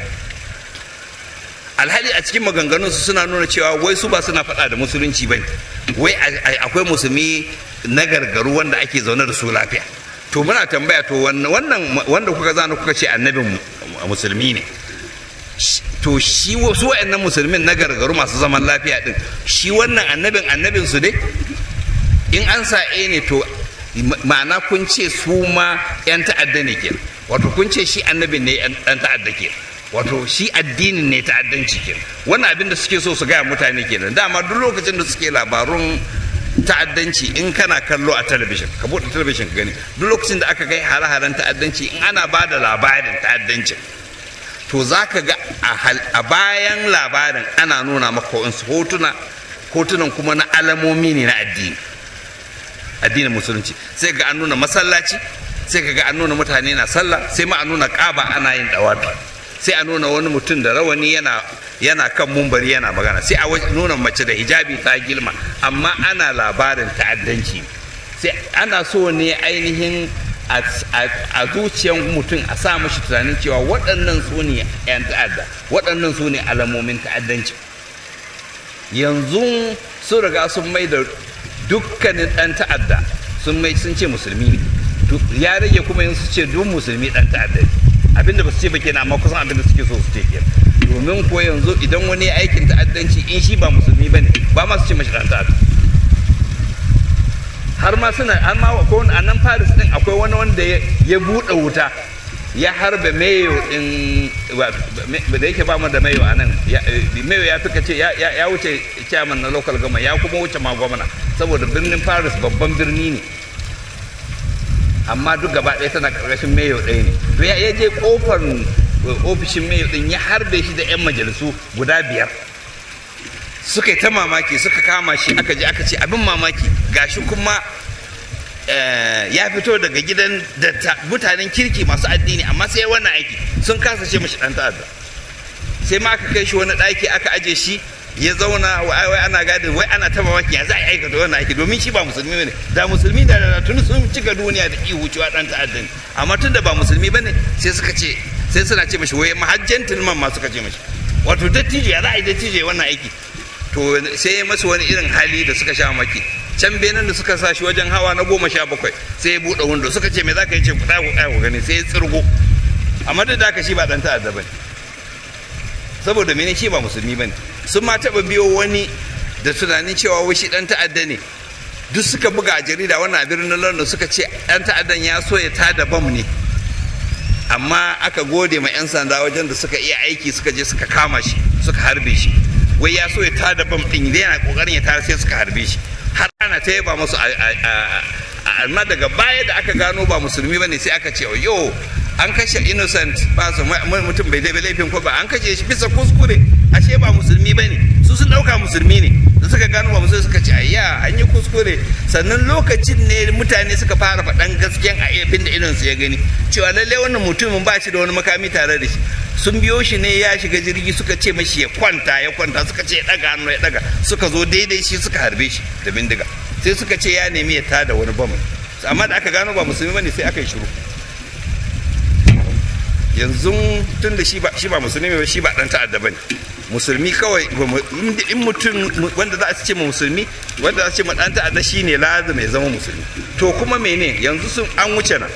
[SPEAKER 3] alhali a cikin maganganunsu suna nuna cewa wai su ba suna faɗa da musulunci ba wai akwai musulmi na gargaru wanda ake zaune da su lafiya to muna tambaya to wannan wanda kuka zana kuka ce annabin musulmi ne to shi su wa'annan musulmin na gargaru masu zaman lafiya din shi wannan annabin annabin su dai in an sa e ne to ma'ana kun ce su ma yan ta'adda ne ke wato kun ce shi annabin ne yan ta'adda ke wato shi addinin ne ta'addanci ke wannan abin da suke so su gaya mutane kenan dama duk lokacin da suke labarun ta'addanci in kana kallo a talabijin ka buɗe talabijin ka gani duk lokacin da aka kai hare-haren ta'addanci in ana ba da labarin ta'addancin to za ka ga a bayan labarin ana nuna maka wasu hotuna hotunan kuma na alamomi ne na addini addinin musulunci sai ga an nuna masallaci sai ka ga an nuna mutane na sallah sai ma a nuna ƙaba ana yin dawafi sai a nuna wani mutum da rawani yana yana kan mumbari yana magana sai a nuna mace da hijabi ta gilma amma ana labarin ta'addanci sai ana so ne ainihin a zuciyan mutum a sa mashi tunanin cewa waɗannan su ne 'yan ta'adda waɗannan su ne alamomin ta'addanci yanzu sun riga sun mai da dukkanin ɗan ta'adda sun mai sun ce musulmi ne ya rage kuma yin su ce duk musulmi ɗan ta'adda ne abinda ba su ce ba kenan amma kusan abinda suke so su ce kenan domin ko yanzu idan wani aikin ta'addanci in shi ba musulmi ba ne ba ma su ce mashi ɗan ta'adda har ma suna har ma ko a nan Paris din akwai wani wanda ya buɗe wuta ya harbe mayo din da yake ba mu da mayo a nan mayo ya fika ce ya wuce chairman na local gama ya kuma wuce ma gwamna saboda birnin Paris babban birni ne amma duk gaba ɗaya tana ƙarƙashin mayo ɗaya ne to ya je kofar ofishin mayo din ya harbe shi da 'yan majalisu guda biyar suka yi ta mamaki suka kama shi aka je aka ce abin mamaki gashi kuma ya fito daga gidan da mutanen kirki masu addini amma sai wannan aiki sun kasa ce mashi dan ta'adda sai ma aka kai shi wani ɗaki aka aje shi ya zauna wai ana gadin wai ana ta mamaki ya za a aikata wannan aiki domin shi ba musulmi ne da musulmi da da tuni sun cika duniya da ihu cewa dan ta'adda ne amma tun da ba musulmi bane sai suka ce sai suna ce mashi wai mahajjan tilman ma suka ce mashi wato dattijo ya za a yi dattijo wannan aiki to sai ya masu wani irin hali da suka sha maki can benin da suka sa shi wajen hawa na goma sha bakwai sai ya buɗe windo suka ce me za ka yi ce ku ɗaya ku gani sai ya tsirgo amma da haka shi ba ɗan ta'adda ba ne saboda mene shi ba musulmi ba ne sun ma taɓa biyo wani da tunanin cewa wai shi ɗan ta'adda ne duk suka buga a jarida wannan a birnin london suka ce ɗan ta'addan ya so ya tada bam ne amma aka gode ma 'yan sanda wajen da suka iya aiki suka je suka kama shi suka harbe shi wai ya so ya tada bam din idan yana kokarin ya tada sai suka harbe shi har ana ta yaba masu a amma daga baya da aka gano ba musulmi bane sai aka ce yo an kashe innocent person mutum bai dai laifin ko ba an kashe shi bisa kuskure ashe ba musulmi bane su sun dauka musulmi ne da suka gano ba musulmi suka ce ayya an yi kuskure sannan lokacin ne mutane suka fara faɗan gaskiyan a abin da idon su ya gani cewa lalle wannan mutumin ba shi da wani makami tare da shi sun biyo shi ne ya shiga jirgi suka ce mashi ya kwanta ya kwanta suka ce ya daga hannu ya daga suka zo daidai shi suka harbe shi da bindiga sai suka ce ya nemi ya tada wani bam amma da aka gano ba musulmi bane sai aka yi shiru yanzu tun da shi ba shi ba musulmi ba shi ba dan ta'adda bane musulmi kawai in mutum wanda za a ce ma musulmi wanda za a ce ma dan ta'adda shine lazim ya zama musulmi to kuma mene yanzu sun an wuce nan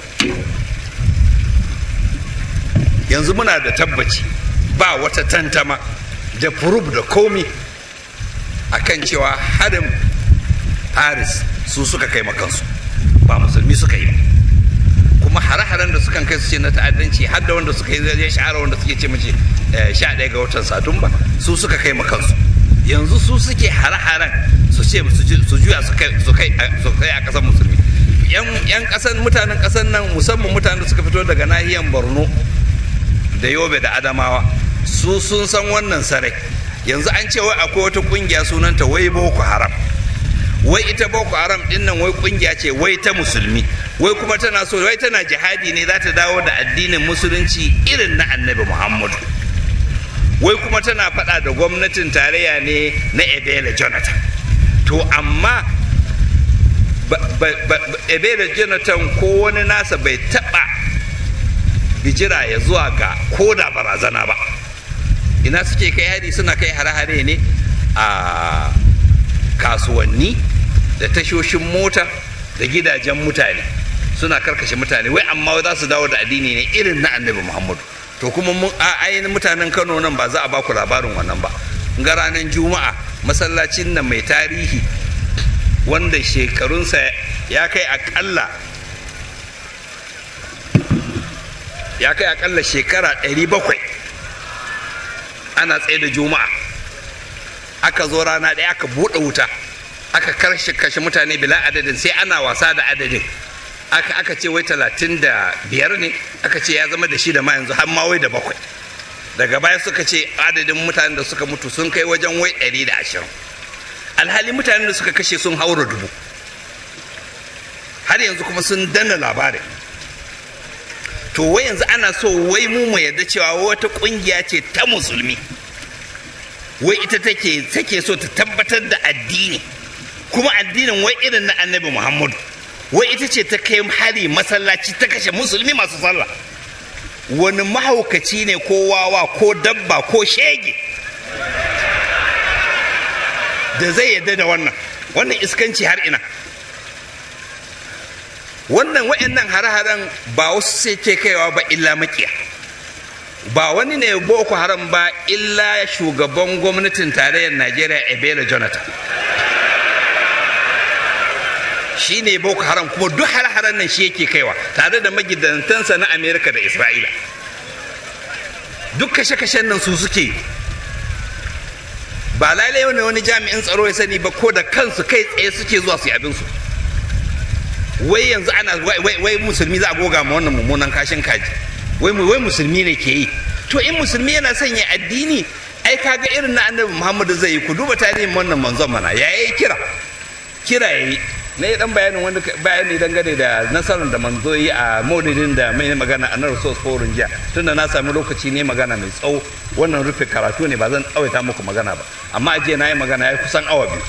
[SPEAKER 3] yanzu muna da tabbaci ba wata tantama da furub da komi akan cewa harin paris su suka kai makansu ba musulmi suka yi ba kuma hare-haren da sukan kai su ce na ta'addanci har da wanda suka yi zai shahara wanda suke ce mace sha ɗaya ga watan satumba su suka kai makansu yanzu su suke hare-haren su ce su juya su kai a ƙasar musulmi yan ƙasar mutanen ƙasar nan musamman mutanen da suka fito daga nahiyar borno da yobe da adamawa su sun san wannan sarai yanzu an ce wai akwai wata kungiya sunanta wai boko haram wai ita boko haram din nan wai kungiya ce wai ta musulmi wai kuma tana so wai tana jihadi ne za ta dawo da addinin musulunci irin na annabi muhammadu wai kuma tana faɗa da gwamnatin tarayya ne na ebele jonathan to amma ebele jonathan ko wani nasa bai taɓa bijira ya zuwa ga koda barazana ba ina suke kai hari suna kai hare-hare ne a kasuwanni da tashoshin mota da gidajen mutane suna karkashe mutane wai amma za su dawo da addini ne irin na annabi muhammadu to kuma mun ainihin mutanen kano nan ba za a baku labarin wannan ba ga ranar juma'a masallacin nan mai tarihi wanda shekarunsa ya kai akalla ya kai akalla shekara 700 ana tsaye da juma'a aka zo rana ɗaya aka buɗe wuta aka karshe kashe mutane bila adadin sai ana wasa da adadin aka aka ce wai talatin da biyar ne aka ce ya zama da shi da ma yanzu har ma wai da bakwai daga baya suka ce adadin mutanen da suka mutu sun kai wajen wai ɗari da ashirin alhali mutanen da suka kashe sun haura dubu har yanzu kuma sun danna labarin to wai yanzu ana so wai mu mu yarda cewa wata kungiya ce ta musulmi wai ita take take so ta tabbatar da addini kuma addinin wai irin na annabi muhammadu wai ita ce ta kai hari masallaci ta kashe musulmi masu sallah wani mahaukaci ne ko wawa ko dabba ko shege da zai yarda da wannan wannan iskanci har ina wannan wa'annan hare-haren ba wasu sai ke kaiwa ba illa makiya ba wani ne boko haram ba illa shugaban gwamnatin tarayyar najeriya ebele jonathan shi ne boko haram kuma duk hare-haren nan shi yake kaiwa tare da magidantansa na amerika da isra'ila duk kashe-kashen nan su suke ba lalai ne wani jami'in tsaro ya sani ba ko da kansu kai tsaye suke zuwa su yi abinsu wai yanzu ana wai musulmi za a goga ma wannan mummunan kashin kaji wai wai musulmi ne ke yi to in musulmi yana son ya addini ai kaga irin na annabi muhammadu zai yi ku duba tarihin wannan manzon mana ya yi kira kira ya yi na yi dan bayanin wani bayani dangane da nasarar da manzo yi a maulidin da mai magana a nan sos forum jiya tunda na sami lokaci ne magana mai tsawo wannan rufe karatu ne ba zan tsawaita muku magana ba amma a jiya na yi magana ya kusan awa biyu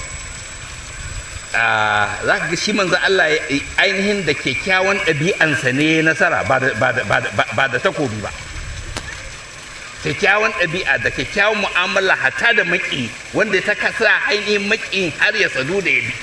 [SPEAKER 3] za ka ga shi manzo Allah ainihin da kyakkyawan ɗabi'ansa ne nasara ba da takobi ba kyakkyawan ɗabi'a da kyakkyawan mu'amala hata da maki wanda ta kasa ainihin maki har ya sadu da ya bi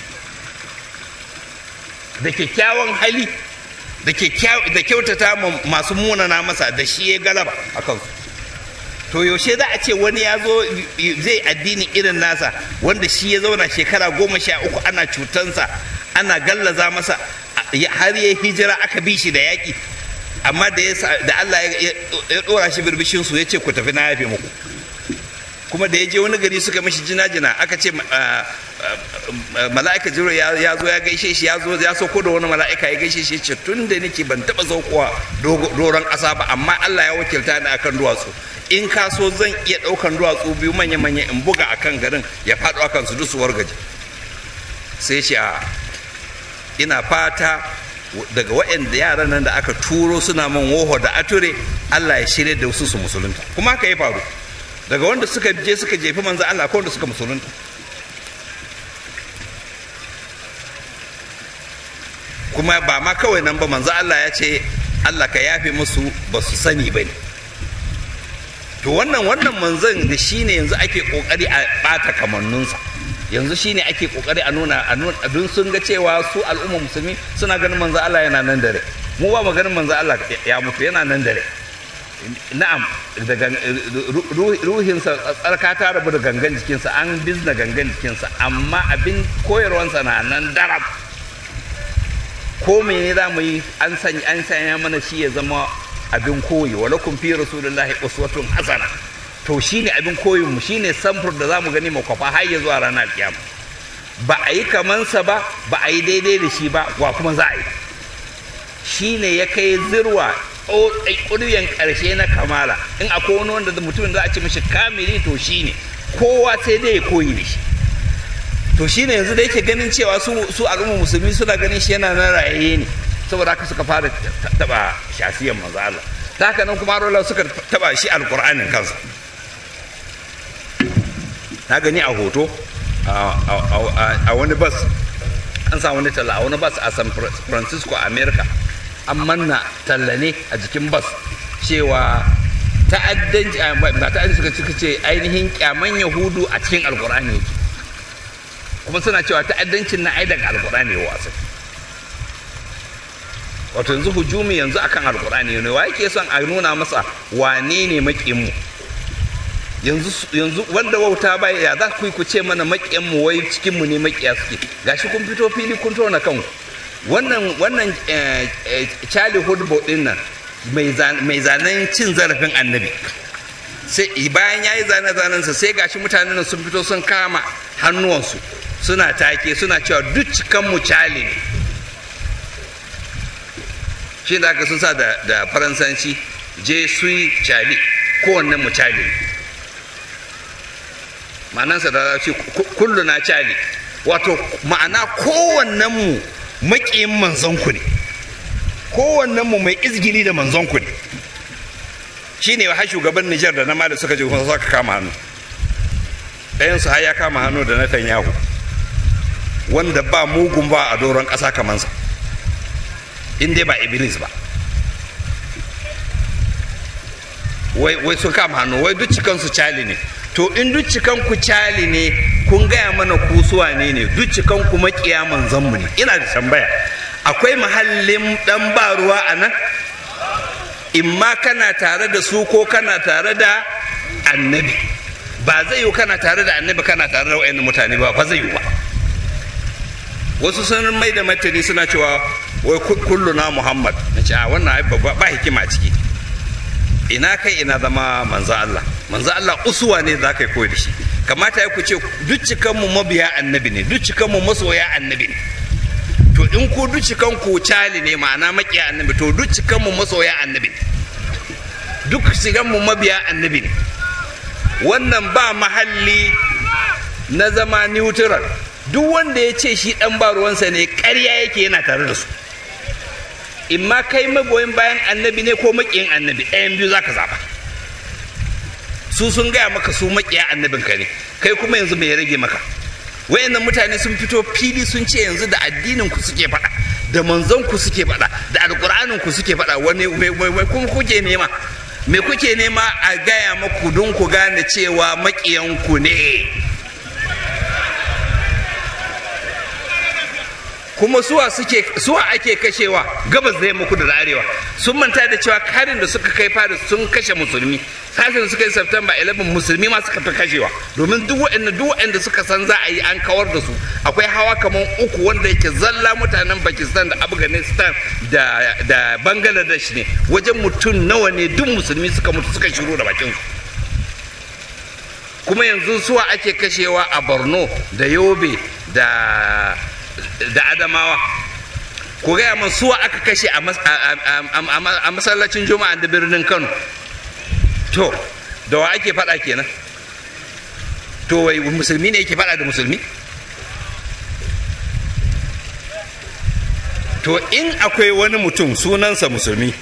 [SPEAKER 3] da kyakkyawan hali da kyautata masu munana masa da shi ya galaba a kansu to yaushe za a ce wani ya zo zai addini irin nasa wanda shi ya zauna shekara goma sha uku ana cutansa ana gallaza masa har ya hijira aka bi shi da yaƙi amma da Allah ya ɗora shi birbishin su ya ce ku tafi na yafe muku kuma da ya je wani gari suka mishi jina-jina aka ce mala'ika jibril ya zo ya gaishe shi ya zo ya sauko da wani mala'ika ya gaishe shi ce tun da nake ban taba saukowa doron ƙasa ba amma Allah ya wakilta ni akan duwatsu in ka so zan iya ɗaukan duwatsu biyu manya-manya in buga akan garin ya faɗo akan su duk su wargaje sai ce a ina fata daga waɗanda yaran nan da aka turo suna man woho da ature Allah ya shirya da wasu su musulunta kuma haka ya faru daga wanda suka je suka jefi manzo Allah ko wanda suka musulunta kuma ba ma kawai nan ba manzo Allah ya ce Allah ka yafe musu ba su sani ba ne to wannan wannan manzon da shine yanzu ake kokari a bata kamanninsa yanzu shine ake kokari a nuna a nuna don sun ga cewa su al'umma musulmi suna ganin manzo Allah yana nan dare mu ba mu ganin manzo Allah ya mutu yana nan dare na'am daga ruhinsa tsarka ta rabu da gangan jikinsa an bizna gangan jikinsa amma abin koyarwansa na nan darab ko mene za mu yi an sanya an sanya mana shi ya zama abin koyi wa lakum fi rasulillahi uswatun hasana to shine abin koyin mu shine samfur da zamu gani mu kwafa har ya zuwa ranar kiyama ba a yi kamansa ba ba a yi daidai da shi ba wa kuma za a yi shine ya kai zirwa ƙuryen ƙarshe na kamala in akwai wani wanda mutumin za a ce mishi kamili to shine kowa sai dai ya koyi da shi to shine yanzu da yake ganin cewa su su al'umma musulmi suna ganin shi yana nan rayaye ne saboda haka suka fara taba shafiyan manzo Allah ta haka nan kuma rola suka taba shi alqur'anin kansa na gani a hoto a wani bas an sa wani talla a wani bas a san francisco america an manna talla ne a jikin bas cewa ta'addanci ba ta'addanci suka suka ce ainihin kyaman yahudu a cikin alkur'ani yake kuma suna cewa ta'addancin na ai daga alkur'ani ya wasa wato yanzu hujumi yanzu akan alkur'ani ne wa yake son a nuna masa wane ne maƙinmu yanzu yanzu wanda wauta ba ya za ku ku ce mana maƙiyanmu wai cikinmu ne maƙiya suke gashi kun fito fili kun tona kanku wannan wannan charlie hudbo din nan mai zanen cin zarafin annabi sai bayan ya yi zane-zanensa sai gashi mutanen sun fito sun kama hannuwansu suna take suna cewa duk cikanmu cali ne shi da aka sun sa da faransanci je sui cali kowanne mu cali ma'anansa da ce kullu na cali wato ma'ana kowannen mu maƙiyin manzonku ne kowannen mu mai izgili da manzonku ne shi ne har shugaban Nijar da na ma da suka je kuma suka kama hannu ɗayansu har ya kama hannu da Netanyahu wanda ba mugun ba a doron ƙasa kamansa in dai ba iblis ba wai wai sun kama hannu wai duk cikansu cali ne to in duk cikan ku cali ne kun gaya mana ku suwa ne ne duk cikan ku makiya manzon mu ne ina da tambaya akwai mahallin dan ba ruwa a nan in ma kana tare da su ko kana tare da annabi ba zai yi kana tare da annabi kana tare da wa'annan mutane ba ba zai yi ba wasu sun mai da martani suna cewa wai kullu na muhammad na ce a wannan ba hikima ciki ina kai ina zama manzo Allah manzo Allah usuwa ne za ka yi koyi da shi kamata ya ku ce duk cikanmu mabiya annabi ne duk cikanmu masoya annabi ne to in ku duk cikan ku cali ne ma'ana makiya annabi to duk cikanmu masoya annabi ne duk cikanmu mabiya annabi ne wannan ba mahalli na zama neutral duk wanda ya ce shi dan ba ruwansa ne ƙarya yake yana tare da su in ma kai magoyin bayan annabi ne ko maƙiyin annabi ɗayan biyu zaka zaba su sun gaya maka su maƙiya annabinka ne kai kuma yanzu mai rage maka wayannan mutane sun fito fili sun ce yanzu da addinin ku suke faɗa da manzon ku suke faɗa da alƙur'anin ku suke faɗa wani mai kuma kuke nema me kuke nema a gaya maku don ku gane cewa maƙiyanku ne kuma suwa suke suwa ake kashewa gabas da yamma kudu da arewa sun manta da cewa karin da suka kai fari sun kashe musulmi kashin da suka yi september 11 musulmi ma suka fi kashewa domin duk waɗanda duk waɗanda suka san za a yi an kawar da su akwai hawa kamar uku wanda yake zalla mutanen pakistan da afghanistan da da bangladesh ne wajen mutum nawa ne duk musulmi suka mutu suka shiru da bakin su kuma yanzu suwa ake kashewa a borno da yobe da da adamawa ku gaya min suwa aka kashe a mas- a- a- a- a masallacin juma'a da birnin kano to da wa ake faɗa kenan to wai musulmi ne yake faɗa da musulmi to in akwai wani mutum sunansa musulmi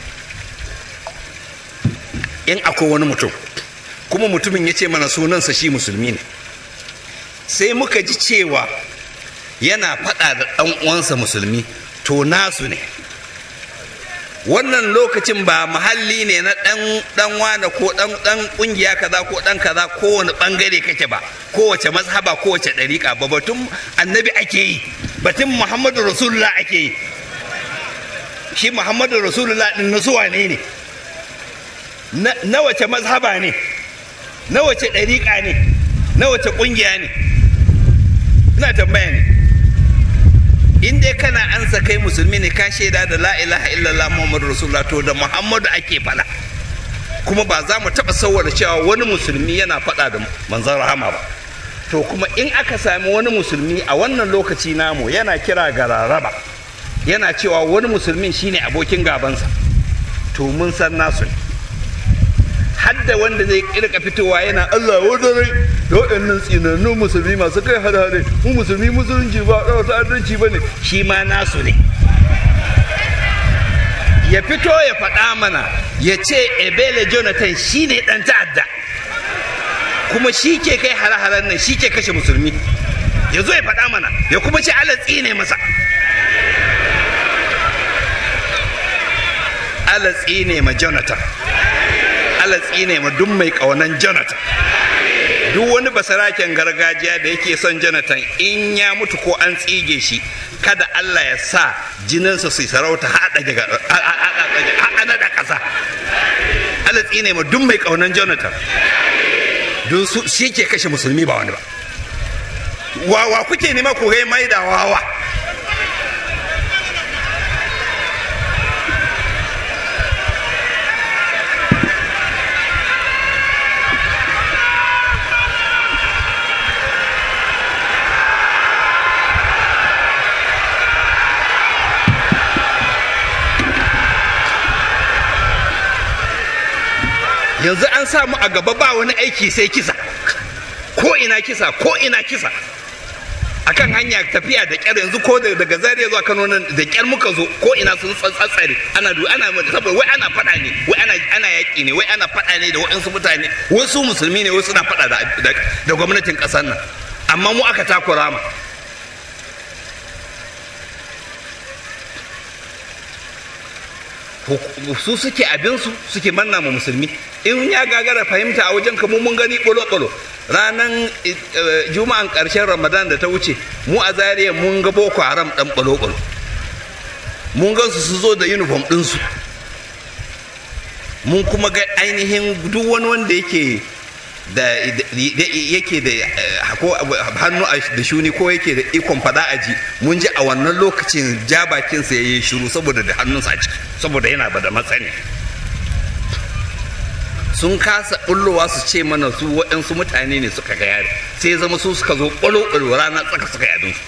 [SPEAKER 3] in akwai wani mutum kuma mutumin ya ce mana sunansa shi musulmi ne sai muka ji cewa yana faɗa da ɗan uwansa musulmi to nasu ne wannan lokacin ba mahalli ne na ɗan ɗan wane ko ɗan ɗan ƙungiya kaza ko ɗan kaza kowane ɓangare kake ba kowace mazhaba kowace ɗariƙa ba batun annabi ake yi batun muhammadu rasulullah ake yi shi muhammadu rasulullah ɗin na zuwa ne ne na na wace mazhaba ne na wace ɗariƙa ne na wace ƙungiya ne ina tambaya ne in dai kana ansa kai musulmi ne ka shaida da la ilaha illallah muhammadu rasulullah to da muhammadu ake faɗa kuma ba za mu taɓa sauwara cewa wani musulmi yana faɗa da manzon rahama ba to kuma in aka sami wani musulmi a wannan lokaci namu yana kira ga raraba yana cewa wani musulmin shine abokin gabansa to mun san nasu ne hadda wanda zai kirka fitowa yana Allah wadare da waɗannan tsinannun musulmi masu kai hare-hare mu musulmi musulunci ba ɗaura ta'addanci ba ne shi ma nasu ne ya fito ya faɗa mana ya ce ebele jonathan shi ne ɗan ta'adda kuma shi ke kai hare-haren nan shi ke kashe musulmi ya zo ya faɗa mana ya kuma ce Allah tsine masa Allah tsine ma jonathan Allah tsine ma duk mai ƙaunan Jonathan. Duk wani basaraken gargajiya da yake son Jonathan in ya mutu ko an tsige shi kada Allah ya sa jininsa su sarauta haɗa daga da ƙasa. Allah tsine ma duk mai ƙaunan Jonathan. Don su shi ke kashe musulmi ba wani ba. Wawa kuke nema ku gai mai da wawa. yanzu an samu a gaba ba wani aiki sai kisa ko ina kisa ko ina kisa akan hanya tafiya da kyar yanzu ko daga zaria zuwa kano nan da kyar muka zo ko ina sun tsatsare ana du ana saboda wai ana fada ne wai ana ana yaki ne wai ana fada ne da waɗansu mutane wasu musulmi ne wasu na fada da da gwamnatin ƙasar nan amma mu aka takura ma su suke abinsu suke manna ma musulmi in ya gagara fahimta a wajen mu mun gani bolo-bolo ranar juma'an ƙarshen ramadan da ta wuce mu a zariya mun ga boko haram ɗan bolo-bolo mun gan su zo da uniform ɗinsu mun kuma ga ainihin duk wani wanda yake da yake da hannu da shuni ko yake da ikon fada aji mun ji a wannan lokacin ja bakinsa ya yi shiru saboda da hannunsa a ciki saboda yana ba da matsani sun kasa bullowa su ce mana su waɗansu mutane ne suka ga yare sai zama su suka zo ƙwalo rana tsaka suka yi abinsu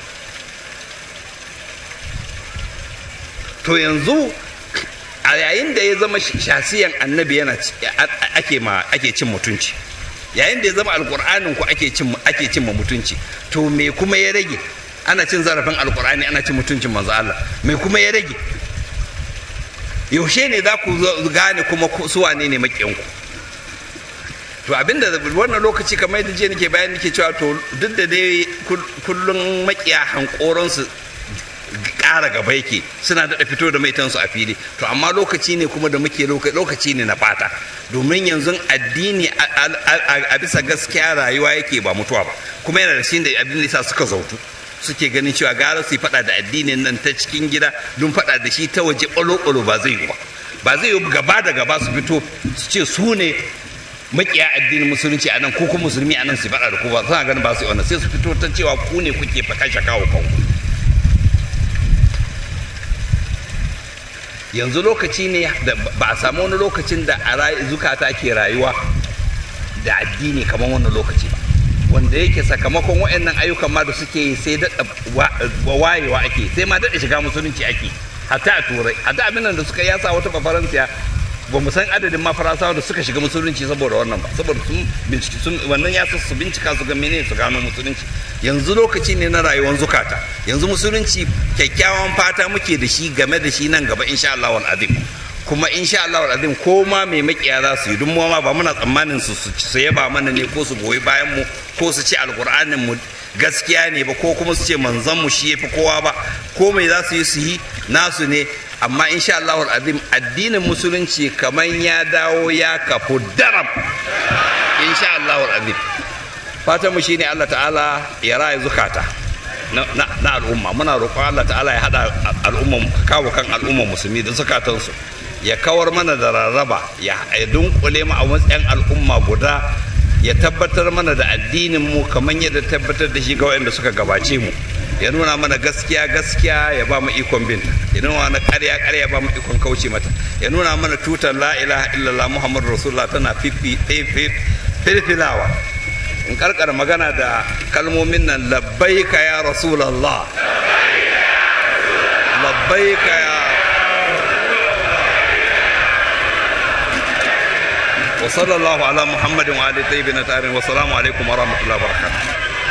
[SPEAKER 3] to yanzu a yayin da ya zama shasiyan annabi yana ake ma ake cin mutunci yayin da ya zama alkur'anin ku ake cin ake cin mutunci to me kuma ya rage ana cin zarafin alkur'ani ana cin mutuncin manzo Allah me kuma ya rage yaushe ne za ku gane kuma su wane ne makiyanku to abinda wannan lokaci kamar yadda je nake bayan nake cewa to duk da dai kullun makiya hankoransu ƙara gaba yake suna daɗa fito da maitansu a fili to amma lokaci ne kuma da muke lokaci ne na fata domin yanzu addini a bisa gaskiya rayuwa yake ba mutuwa ba kuma yana da shi da abin da suka zautu suke ganin cewa gara su yi faɗa da addinin nan ta cikin gida don faɗa da shi ta waje ɓalo-ɓalo ba zai yi ba ba zai yi gaba da gaba su fito su ce su ne makiya addinin musulunci a nan ko kuma musulmi a nan su faɗa da ku ba suna ganin ba su yi wannan sai su fito ta cewa ku ne kuke kashe kawo kanku yanzu lokaci ne da ba a samu wani lokacin da a zukata ke rayuwa da addini kamar wannan lokaci ba wanda yake sakamakon waɗannan ayyukan ma da suke yi sai daɗa wayewa ake sai ma daɗa shiga musulunci ake hatta a turai hatta abin da suka yasa wata bafaransiya ba mu san adadin ma faransawa da suka shiga musulunci saboda wannan ba saboda sun binciki sun wannan ya su bincika su ga menene su gano musulunci yanzu lokaci ne na rayuwar zukata yanzu musulunci kyakkyawan fata muke da shi game da shi nan gaba insha Allah wal azim kuma insha Allah azim ko ma mai makiya za su yi duk ma ba muna tsammanin su su yaba mana ne ko su goyi bayan mu ko su ce alqur'anin mu gaskiya ne ba ko kuma su ce manzon mu shi yafi kowa ba ko mai za su yi su yi nasu ne amma insha Allah azim addinin musulunci kaman ya dawo ya kafu daram insha Allah azim fatan mu shine Allah ta'ala ya raya zukata na al'umma muna roƙon Allah ta'ala ya hada al'umma kawo kan al'umma musulmi da zukatansu ya kawar mana da rarraba ya dunkule mu a matsayin al'umma guda ya tabbatar mana da addinin mu kamar yadda tabbatar da shi ga waɗanda suka gabace mu ya nuna mana gaskiya gaskiya ya ba mu ikon binta ya nuna mana ƙarya ƙarya ya ba mu ikon kauce mata ya nuna mana tutar la ilaha illallah muhammadu rasulullah tana filfilawa in karkar magana da kalmomin nan labbaika ya rasulallah labbaika ya وصلى الله على محمد وعلى طيبين الطاهرين والسلام عليكم ورحمه الله وبركاته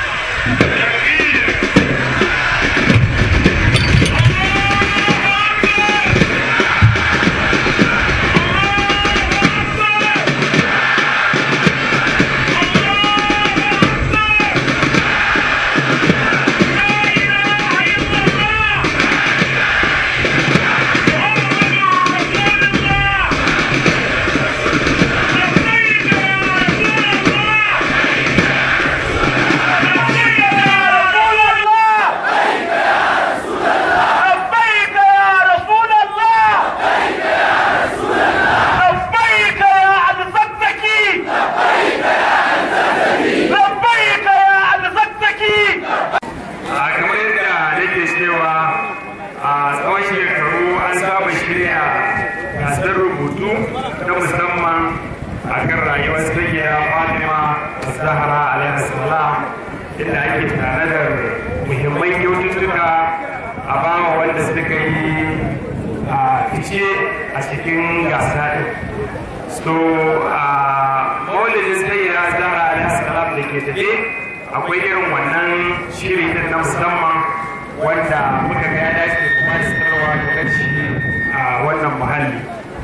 [SPEAKER 1] akwai irin wannan shiri din na musamman wanda muka ga ya dace kuma da sanarwa da shi a wannan muhalli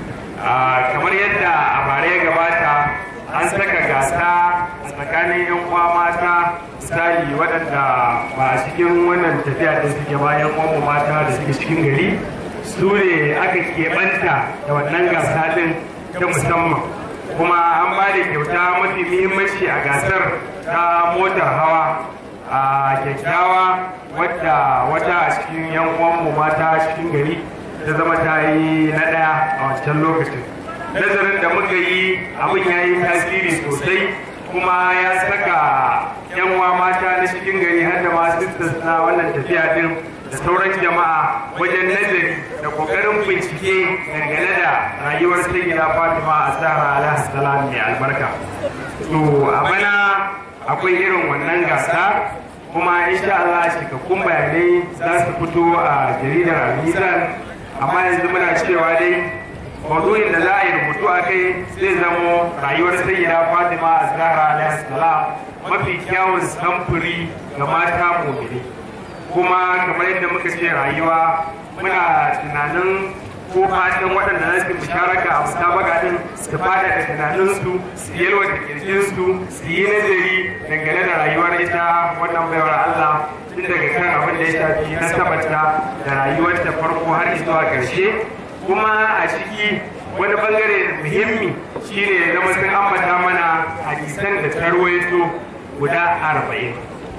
[SPEAKER 1] kamar yadda a bare ya gabata an saka gasa a tsakanin yan uwa mata misali waɗanda ba a cikin wannan tafiya da suke bayan uwanmu mata da suke cikin gari su ne aka keɓanta da wannan gasa din ta musamman kuma an ba da kyauta mafi muhimmanci a gasar ta motar hawa a kyakkyawa wadda wata a cikin yan uwanmu mata cikin gari ta zama ta yi na ɗaya a wancan lokacin nazarin da muka yi abin ya yi tasiri sosai kuma ya saka yan uwa mata na cikin gari har da masu na wannan tafiya din da sauran jama'a wajen nazari da kokarin bincike dangane da rayuwar sayyida fatima a zahra alaihi salam mai albarka to a bana akwai irin wannan gasa kuma insha Allah cikakkun bayanai za su fito a jaridar al amma yanzu muna cewa dai maudu'in da za a yi rubutu a kai zai zamo rayuwar sayyida fatima a zahra alaihi salam mafi kyawun samfuri ga mata mumini kuma kamar yadda muka ce rayuwa muna tunanin ko fatan waɗanda za su musharaka a musabaka din su fada da tunaninsu su yalwata kirjinsu su yi nazari dangane da rayuwar ita wannan baiwar Allah tun daga kan abin da ya shafi nasabarta da rayuwar ta farko har zuwa ƙarshe kuma a ciki wani bangare muhimmi shine zama sun ambata mana hadisan da tarwaito guda arba'in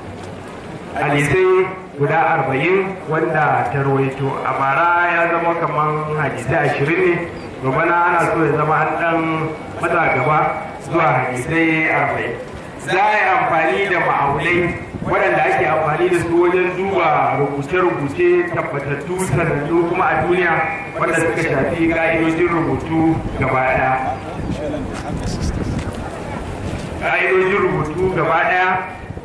[SPEAKER 1] hadisai guda arba'in wanda ta rawaito a bara ya zama kamar hadisai ashirin ne gabana ana so ya zama an dan matsa gaba zuwa hadisai arba'in za a yi amfani da ma'aulai waɗanda ake amfani da su wajen duba rubuce-rubuce tabbatattu sanannu kuma a duniya wanda suka shafi ƙa'idojin rubutu gaba ɗaya ƙa'idojin rubutu gaba ɗaya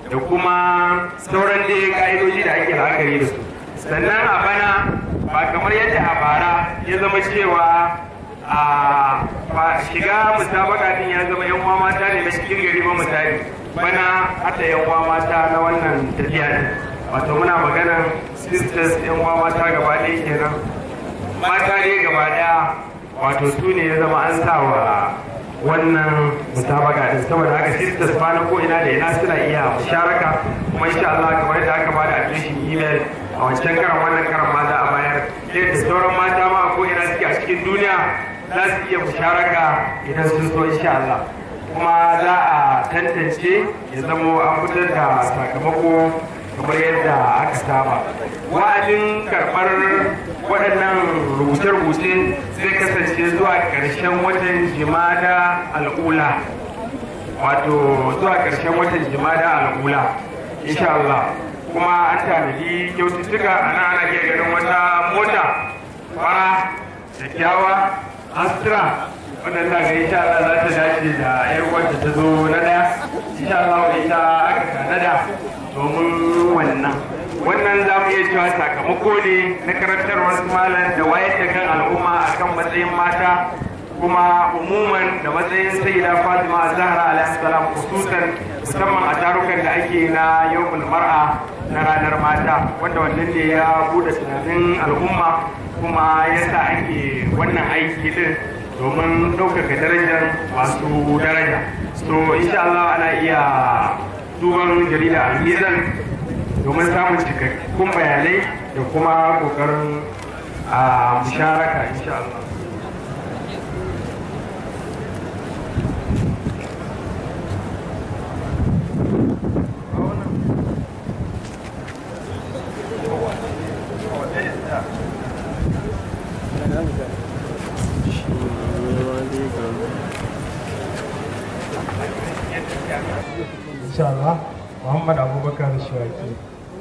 [SPEAKER 1] da kuma sauran dai ka'idoji da ake la'akari da su sannan a bana ba kamar yadda a bara ya zama cewa a ba shiga musabaka din ya zama yan uwa mata ne na cikin gari ba misali bana hata yan uwa mata na wannan tafiya ne wato muna magana sisters yan uwa mata gaba ɗaya kenan mata ne gaba ɗaya wato su ne ya zama an sa wa wannan musabaka din saboda haka sisters ba na ko ina da ina suna iya musharaka kuma insha Allah kamar yadda aka bada adireshin email a wancan karan wannan karan ma za a bayar yadda sauran mata ma ko ina suke a cikin duniya za su iya musharaka idan sun so insha Allah kuma za a tantance ya zamo an fitar da sakamako kamar yadda aka saba wa'adin karɓar waɗannan rubuce-rubuce zai kasance zuwa ƙarshen watan jimada al'ula wato zuwa ƙarshen watan jimada al'ula insha Allah kuma an tanadi kyaututtuka a nan ana iya ganin wata mota fara kyakkyawa astra wannan na ga insha Allah za ta dace da yar wanda ta zo na daya insha Allah ita aka tanada domin wannan wannan za mu iya cewa sakamako ne na karantarwar malam da wayar da kan al'umma akan matsayin mata kuma umuman da matsayin sayyida fatima zahra alaihi salam khususan musamman a tarukan da ake na yawmul mar'a na ranar mata wanda wannan ne ya bude tunanin al'umma kuma yasa ake wannan aiki din domin ɗaukaka darajar masu daraja so insha Allah ana iya duban jarida al-mizan domin samun cikakkun bayanai da kuma kokarin a musharaka insha Allah insha Allah Muhammad Abubakar Shuwaki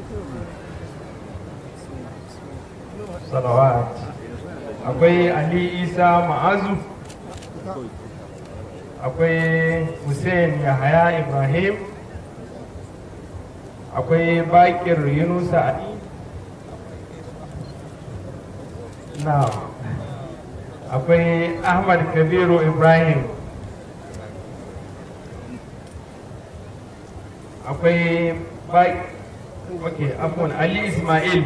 [SPEAKER 1] salawat akwai Ali Isa Ma'azu akwai Hussein Yahaya Ibrahim akwai Bakir Yunusa Ali na akwai Ahmad Kabiru Ibrahim akwai bai ok afon ali ismail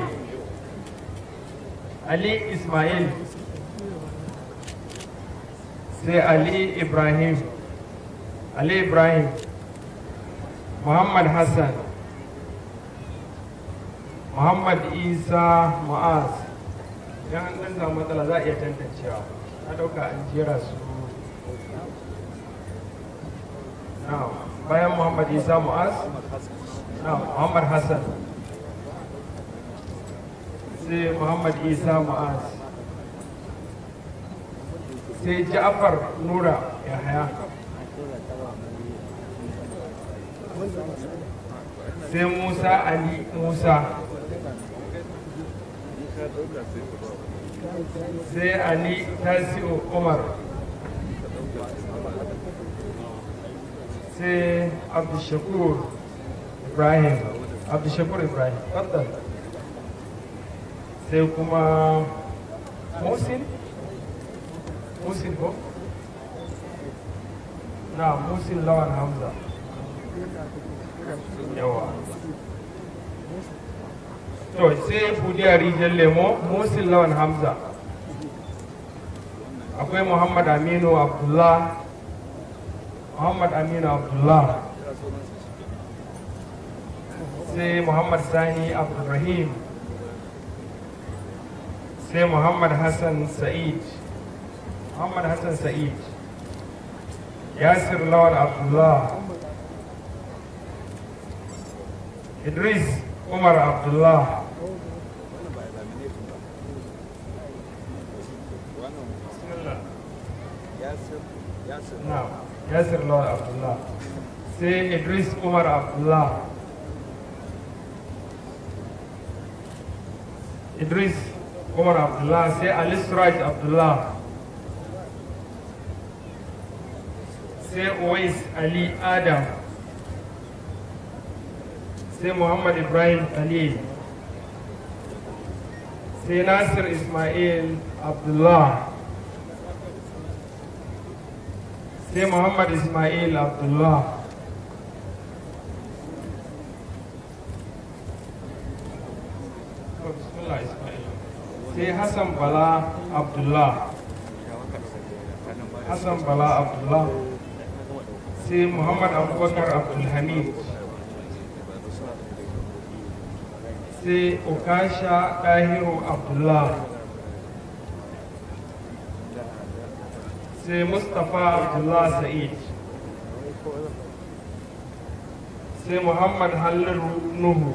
[SPEAKER 1] ali ismail sai ali ibrahim ali ibrahim muhammad hassan muhammad isa ma'az idan an ɗan samu matsala za a iya tantancewa na ɗauka an jera su na'am bayan Muhammad Isa Mu'az na Muhammad Hassan sai Muhammad Isa Mu'az sai Ja'far Nura Yahaya sai Musa Ali Musa sai Ali Tasi'u Umar sai abdushakur ibrahim abdushakur ibrahim faddal sai kuma musin musin ko na musin lawan hamza yawa to sai budiya rijiyar lemo musin lawan hamza akwai muhammad aminu abdullah Muhammad Aminu Abdullah sai Muhammad Sani Abdulrahim sai Muhammad Hassan Sa'id Muhammad Hassan Sa'id Yasir Lawal Abdullah Idris Umar Abdullah Na'am. Yasir Lawal Abdullah sai Idris Umar Abdullah Idris Umar Abdullah sai Ali Suraj Abdullah sai Uwais Ali Adam
[SPEAKER 4] sai muhammad ibrahim khalil sai nasir ismail abdullah sai muhammad ismail abdullah Oh, bismillah, Ismail. sai hassan bala abdullah hassan bala abdullah sai muhammad abubakar abdulhamid sai okasha ɗahiru abdullah sai mustapha abdullah sa'id sai muhammad halliru nuhu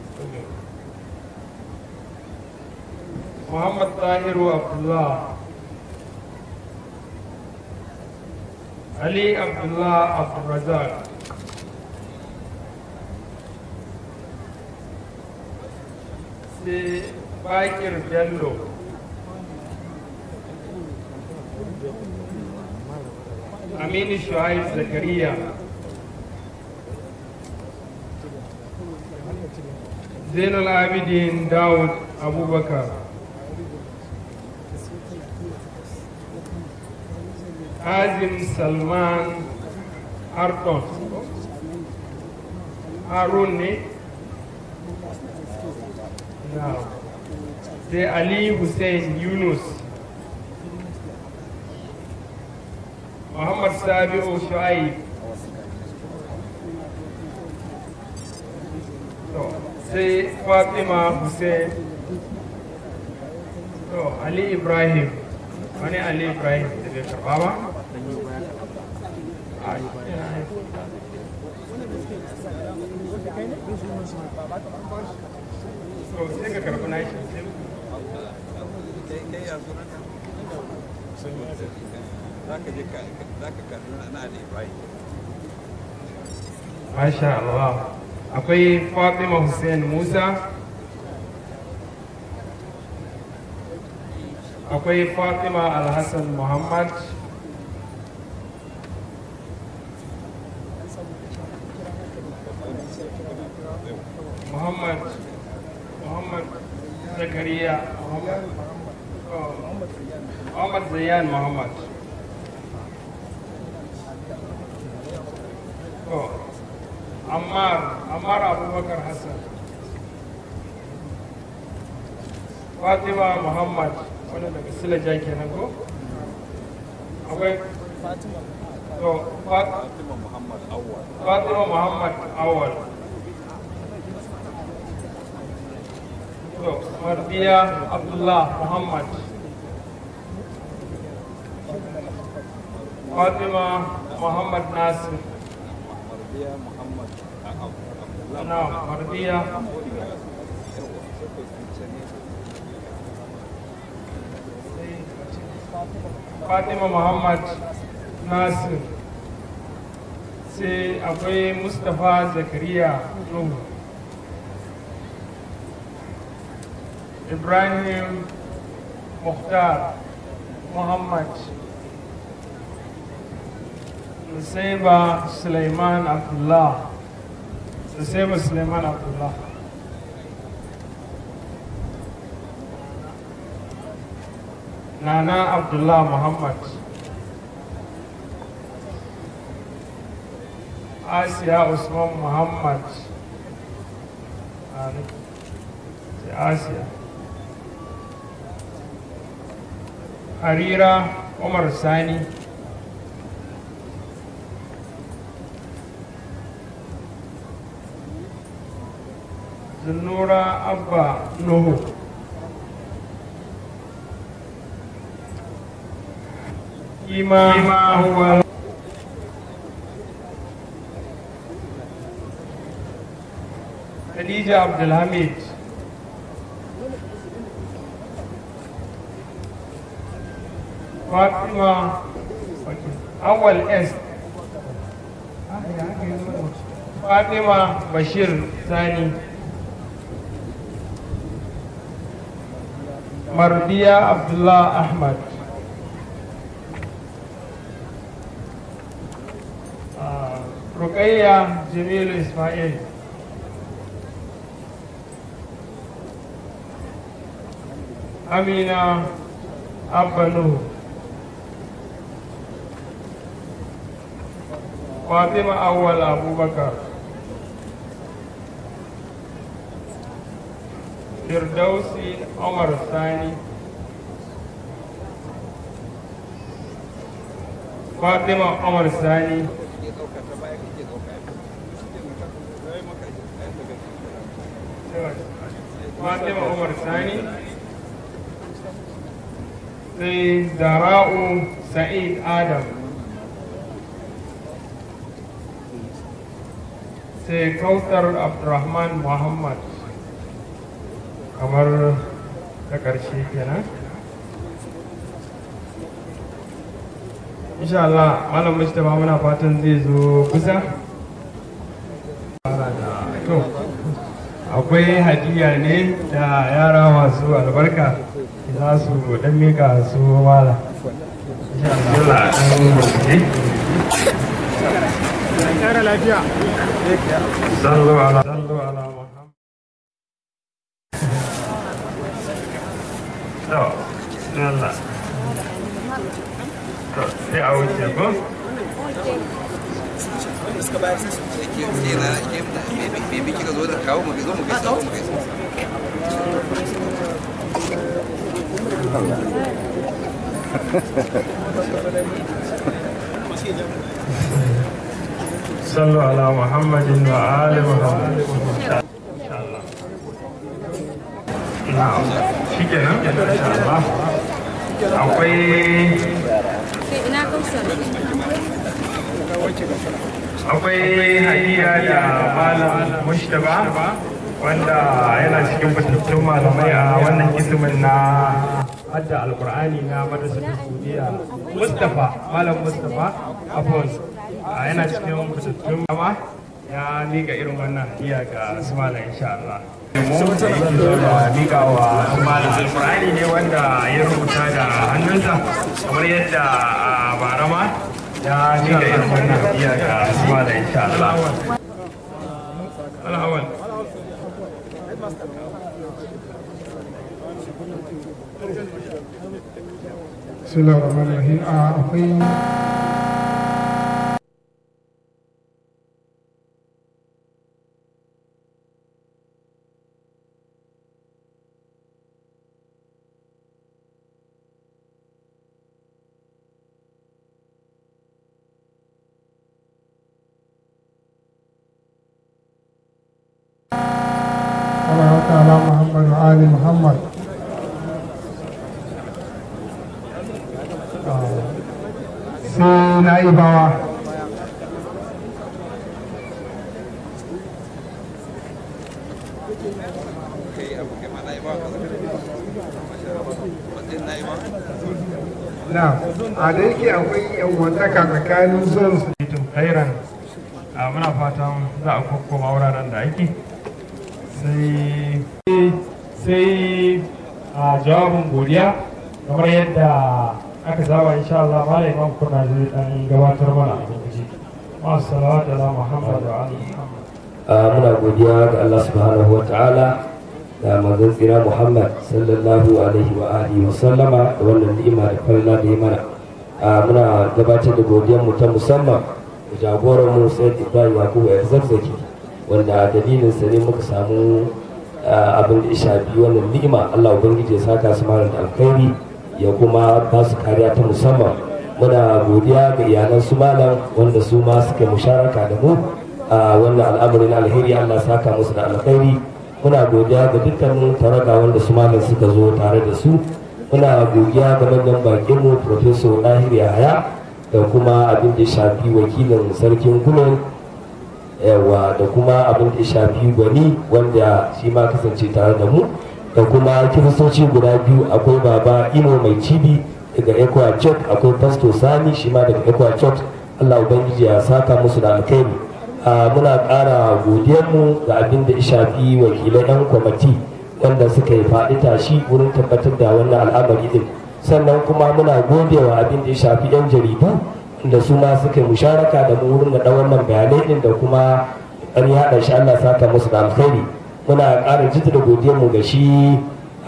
[SPEAKER 4] muhammad tahiru abdullah ali abdullah abdulrazak sai bakir bello aminu shuhaib zakariya zainul abidin dawud abubakar Azim Salman Harton Harun ne? Now, sai Ali Hussein Yunus Muhammad Sabi'u Shu'aib to sai Fatima Hussein to Ali Ibrahim wani Ali Ibrahim da bai karba ba to sai ka karbi nashi Masha Allah akwai Fatima Hussein Musa akwai Fatima Alhassan Muhammad Muhammad Muhammad Zakariya Muhammad oh, Muhammad Zayan Muhammad oh, Ammar Ammar Abubakar Hassan Fatima Muhammad wanda daga Silaja kenan ko akwai to Fatima Muhammad Awwal Fatima Muhammad Awwal to Marbiya Abdullah Muhammad Fatima Muhammad Nasir na Marbiya Fatima Muhammad Nasir sai akwai Mustapha Zakariya Nuhu Ibrahim Mukhtar Muhammad Nusaiba Sulaiman Abdullah Nusaiba Sulaiman Abdullah Nana Abdullah Muhammad Asiya Usman Muhammad Asiya Harira Umar Sani Zunura Abba Nuhu Ima Awal Khadija Abdulhamid Fatima Awal S Fatima Bashir Sani Mardiya Abdullah Ahmad Rukayya Jamilu Ismail amina abba nuhu fatima awwal abubakar firdausi umar sani fatima umar sani fatima umar sani sai zara'u sa'id adam sai kautar abdurrahman muhammad kamar ta ƙarshe kenan insha Allah malam mustapha muna fatan zai zo kusa to akwai hadiya ne da yara masu albarka za su dan mika su mala insha Allah dan rubuce
[SPEAKER 5] Kara lafiya.
[SPEAKER 4] sallu ala sallu ala muhammad to Allah to sai a wuce ko صلوا على محمد وآل محمد إن شاء الله نعم شكرا إن شاء الله akwai
[SPEAKER 6] ina kausar
[SPEAKER 4] akwai hadiya da malam mushtaba wanda yana cikin fitattun malamai a wannan kisimin na hadda alkur'ani na madrasar saudiya mustafa malam mustafa afon yana cikin fitattun ma ya miƙa irin wannan hadiya ga su malam insha Allah mu da miƙa wa su malam alkur'ani ne wanda ya rubuta da hannunsa kamar yadda a barama ya miƙa irin wannan hadiya ga su malam insha Allah al'awal
[SPEAKER 5] Bismillahir Rahmanir Rahim. A akwai salawatu ala Muhammad wa ali Muhammad. sai na yi bawa na a da yake akwai yanwantaka tsakanin zuwan su
[SPEAKER 4] tun khairan a muna fatan za a kokkoma wuraren da ake sai sai a jawabin godiya kamar yadda aka saba insha Allah malai imam kuna zai dan gabatar mana a gurguje masu salawatu ala muhammad wa ali muhammad
[SPEAKER 7] a muna godiya ga Allah subhanahu wa ta'ala da manzon tsira Muhammad sallallahu alaihi wa alihi wa sallama da wannan ni'ima da farla da ya mana a muna gabatar da godiyar mu ta musamman da jagoran mu Sayyid Ibrahim Yakubu Yarzazzaki wanda dalilin sa ne muka samu abin da ya shafi wannan ni'ima Allah ubangiji ya saka su mara da alkhairi ya kuma ba su kariya ta musamman muna godiya ga iyalan su malam wanda su ma suka musharaka da mu a wannan al'amarin alheri Allah saka musu da alkhairi muna godiya ga dukkanin taraga wanda su malam suka zo tare da su muna godiya ga manyan bakin mu professor Dahir Yahaya da kuma abin da ya shafi wakilin sarkin Gulen yawa da kuma abin da ya shafi gwani wanda shi ma kasance tare da mu da kuma kiristoci guda biyu akwai baba imo mai cibi daga equa church akwai pastor sani shi ma daga equa church allah ubangiji ya saka musu da alkhairi a muna ƙara godiyarmu ga abin da ya shafi wakilan 'yan kwamati wanda suka yi faɗi tashi wurin tabbatar da wannan al'amari din sannan kuma muna godewa abin da ya shafi 'yan jaridu da su ma suka yi musharaka da mu wurin da wannan bayanai din da kuma an yaɗa shi allah saka musu da alkhairi muna ƙara jaddada godiyarmu ga shi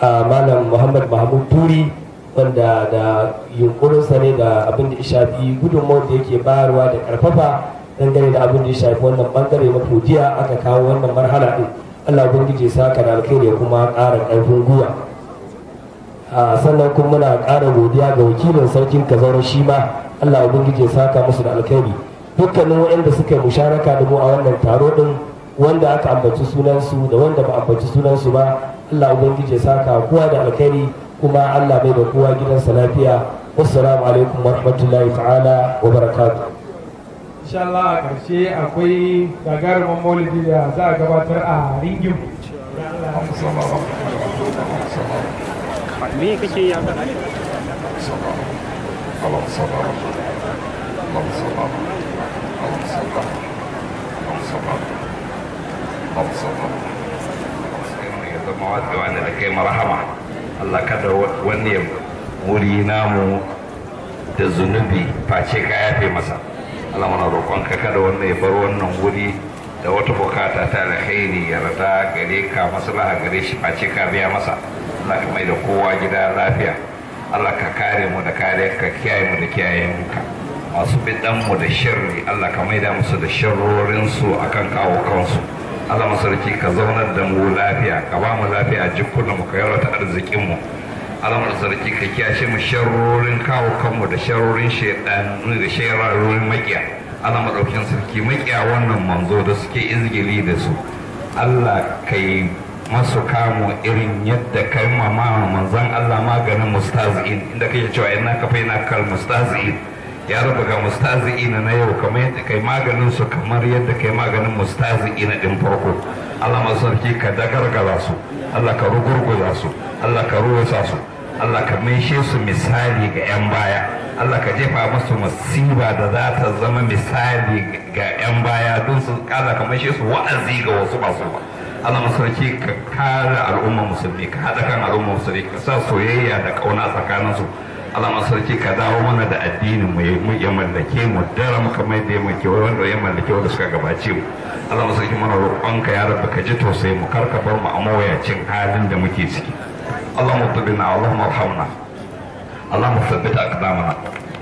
[SPEAKER 7] a malam muhammad mahmud turi wanda da yunkurinsa ne da abin da ya shafi gudunmawar da yake bayarwa da karfafa dangane da abin da ya shafi wannan bangare na fujiya aka kawo wannan marhala din allah ubangiji ya saka da alkhairi ya kuma ƙara ƙarfin gwiwa a sannan kuma muna ƙara godiya ga wakilin sarkin kazaura shi ma allah ubangiji ya saka musu da alkhairi dukkanin waɗanda suka yi musharaka da mu a wannan taro din wanda aka ambaci sunansu da wanda ba ambaci sunansu ba allah ubangiji ya saka kowa da alkhairi kuma allah bai da kowa gidansa lafiya wassalamu alaikum wa rahmatullahi ta'ala wa barakatuh
[SPEAKER 4] insha Allah a ƙarshe akwai gagarumin maulidi da za a gabatar a ringin
[SPEAKER 8] me kake yi haka
[SPEAKER 3] wanda da kai marhama Allah kada wani wuri namu da zunubi face ka yafe masa Allah mana roƙonka kada wanda ya bar wannan wuri da wata bukata ta alkhairi ya rada gare ka maslaha gare shi face ka biya masa Allah ka mai da kowa gida lafiya Allah ka kare mu da kare ka kiyaye mu da kiyayen ka masu bidan mu da shirri Allah ka mai da musu da sharrorin su akan kawo kansu Allah masarki ka zaunar da mu lafiya ka ba mu lafiya jikunan mu ka yarwata arzikin mu alamar sarki ka kiyashe mu sharrorin kawo kanmu da sharrorin shaidanu da sharrorin makiya Allah madaukin sarki makiya wannan manzo da suke izgili da su Allah kai masu kamo irin yadda kai mama manzon Allah maganin mustazin inda kake cewa ina ka faina kal mustazin ya raba ga mustazin na yau kamar yadda kai maganin su kamar yadda kai maganin mustazin din farko Allah masarki ka dagargara su Allah ka rugurguza su Allah ka rusa su Allah ka maishe su misali ga 'yan baya Allah ka jefa musu masiba da za ta zama misali ga 'yan baya don su kala ka maishe su wa'azi ga wasu masu ba Allah masarki ka kare al'umma musulmi ka haɗa kan al'umma musulmi ka sa soyayya da ƙauna tsakanin su Allah masarki ka dawo mana da addinin mu ya mallake mu dara mu kamar da ya mallake wanda ya mallake wanda suka gabace mu Allah masarki mana roƙonka ya rabba ka ji tausayi mu karka bar mu a mawayacin halin da muke ciki اللهم اطبنا اللهم ارحمنا اللهم ثبت اقدامنا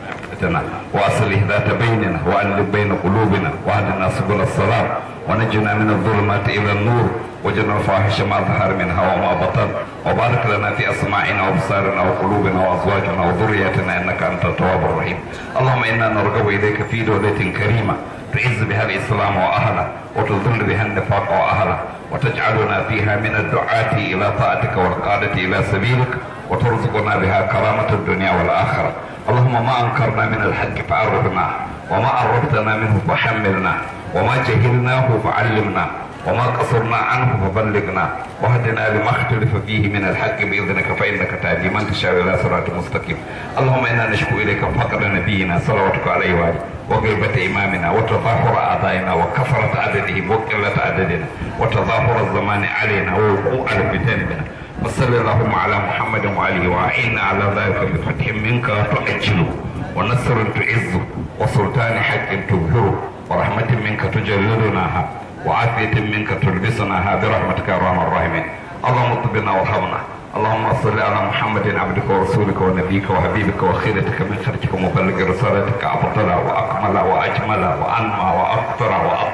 [SPEAKER 3] واصلح ذات بيننا والف بين قلوبنا واهدنا سبل السلام ونجنا من الظلمات الى النور وجنا الفاحش ما ظهر منها وما بطن وبارك لنا في اسماعنا وابصارنا وقلوبنا وازواجنا وذرياتنا انك انت التواب الرحيم اللهم انا نرغب اليك في دوله كريمه تعز بها الاسلام واهله وتذل بها النفاق واهله وتجعلنا فيها من الدعاة إلى طاعتك والقادة إلى سبيلك وترزقنا بها كرامة الدنيا والآخرة اللهم ما أنكرنا من الحق فعرفنا وما عرفتنا منه فحملنا وما جهلناه فعلمنا وما قصرنا عنه فبلغنا واهدنا لما اختلف فيه من الحق باذنك فانك تهدي من تشاء الى صراط مستقيم اللهم انا نشكو اليك فقر نبينا صلواتك عليه واله وغيبة إمامنا وتظاهر أعدائنا وكثرة عددهم وقلة عددنا وتظاهر الزمان علينا ووقوع الفتن بنا وصل اللهم على محمد وعليه وأعنا على ذلك بفتح منك تؤجله ونصر تعزه وسلطان حق تبهره ورحمة منك تجلدناها وعافية منك تلبسناها برحمتك يا ارحم الراحمين اللهم اطبنا وارحمنا اللهم صل على محمد عبدك ورسولك ونبيك وحبيبك وخيرتك من خلقك ومبلغ رسالتك افضل واكمل واجمل وانمى واكثر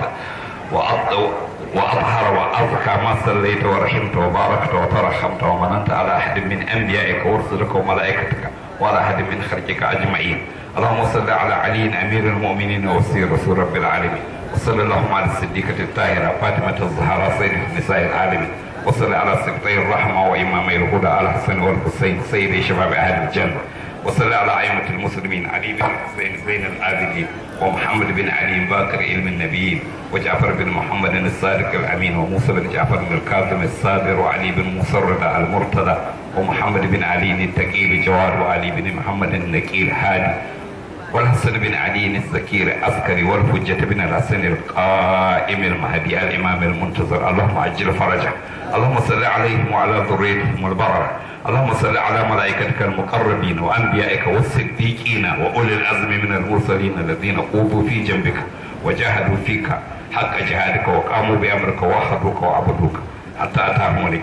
[SPEAKER 3] وأط... واظهر وازكى ما صليت ورحمت وباركت وترحمت ومننت على احد من انبيائك ورسلك وملائكتك وعلى احد من خلقك اجمعين اللهم صل على علي امير المؤمنين وسير رسول رب العالمين وصلى اللهم على الصديقة الطاهرة فاطمة الزهراء سيد نساء العالمين وصلى على سبطي الرحمة وإمامي الهدى على الحسن والحسين سيد شباب أهل الجنة وصلى على أئمة المسلمين علي بن الحسين زين العابدين ومحمد بن علي باكر علم النبيين وجعفر بن محمد الصادق الأمين وموسى بن جعفر بن الكاظم الصابر وعلي بن موسى الرضا المرتضى ومحمد بن علي التقي الجواد وعلي بن محمد النقي الهادي والحسن بن علي الزكي العسكري والحجة بن الحسن القائم المهدي الإمام المنتظر اللهم عجل فرجه اللهم صل عليهم وعلى ذريتهم البررة اللهم صل على ملائكتك المقربين وأنبيائك والصديقين وأولي العزم من المرسلين الذين قوضوا في جنبك وجاهدوا فيك حق جهادك وقاموا بأمرك وأخذوك وعبدوك حتى أتاهم اليقين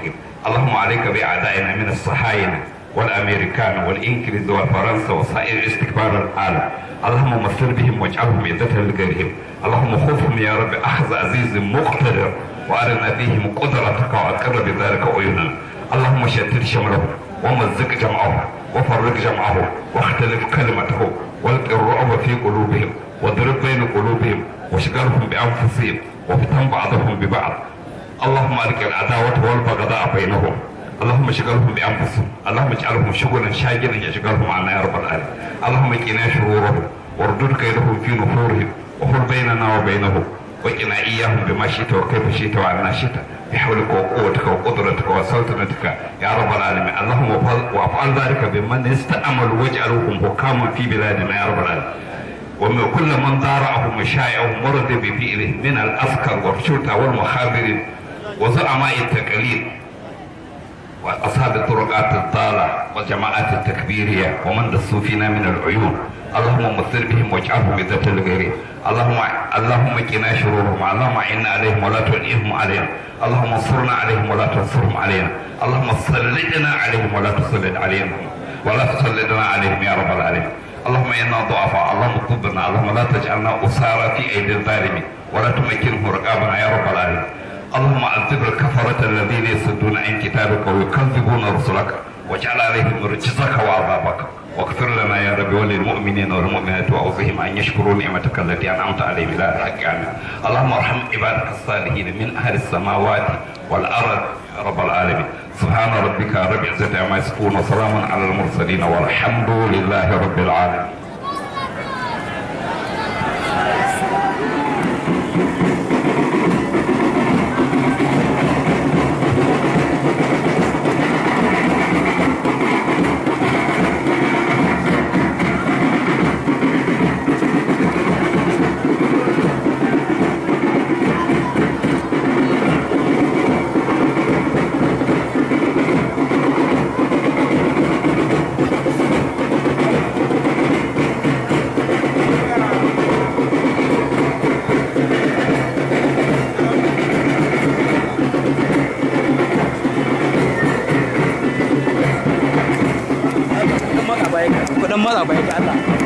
[SPEAKER 8] اللهم عليك بأعدائنا من الصهاينة والأمريكان والإنجليز والفرنسا وسائر استكبار العالم اللهم مصر بهم واجعلهم عزة لغيرهم اللهم خذهم يا رب أخذ عزيز مقتدر وأرنا فيهم قدرتك وأقر بذلك عيوننا اللهم شتت شملهم ومزق جمعهم وفرق جمعهم واختلف كلمته والق الرعب في قلوبهم واضرب بين قلوبهم واشغلهم بأنفسهم وفتن بعضهم ببعض اللهم ألق العداوة والبغضاء بينهم اللهم اشغلهم بانفسهم اللهم اجعلهم شغلا شاغلا يشغلهم عنا يا رب العالمين اللهم قنا شرورهم واردد كيدهم في نفورهم وحل بيننا وبينهم وقنا اياهم بما شئت وكيف شئت وعنا شئت بحولك وقوتك وقدرتك وسلطنتك يا رب العالمين اللهم وافعل ذلك بمن استأمل واجعلهم حكاما في بلادنا يا رب العالمين ومن كل من ضارعهم وشايعهم ورد بفعله من العسكر والشرطه والمخابرين وزعماء التقاليد وأصحاب الطرقات الضالة وجماعات التكبيرية ومن دسوا فينا من العيون اللهم مثل بهم واجعلهم بذات الغير اللهم اللهم قنا شرورهم اللهم اعنا عليهم ولا تعينهم علينا اللهم انصرنا عليهم ولا تنصرهم علينا اللهم سلطنا عليهم ولا تسلط علينا ولا تسلطنا عليهم يا رب العالمين اللهم انا ضعفاء اللهم طبنا اللهم لا تجعلنا اسارى في ايدي الظالمين ولا تمكنهم رقابنا يا رب العالمين اللهم عذب الكفرة الذين يصدون عن كتابك ويكذبون رسلك واجعل عليهم رجزك وعذابك واغفر لنا يا رب وللمؤمنين والمؤمنات واوصهم ان يشكروا نعمتك التي انعمت عليهم الى الحق عنها اللهم ارحم عبادك الصالحين من اهل السماوات والارض يا رب العالمين سبحان ربك رب العزه عما يصفون وسلام على المرسلين والحمد لله رب العالمين
[SPEAKER 9] kudin maza bai ga Allah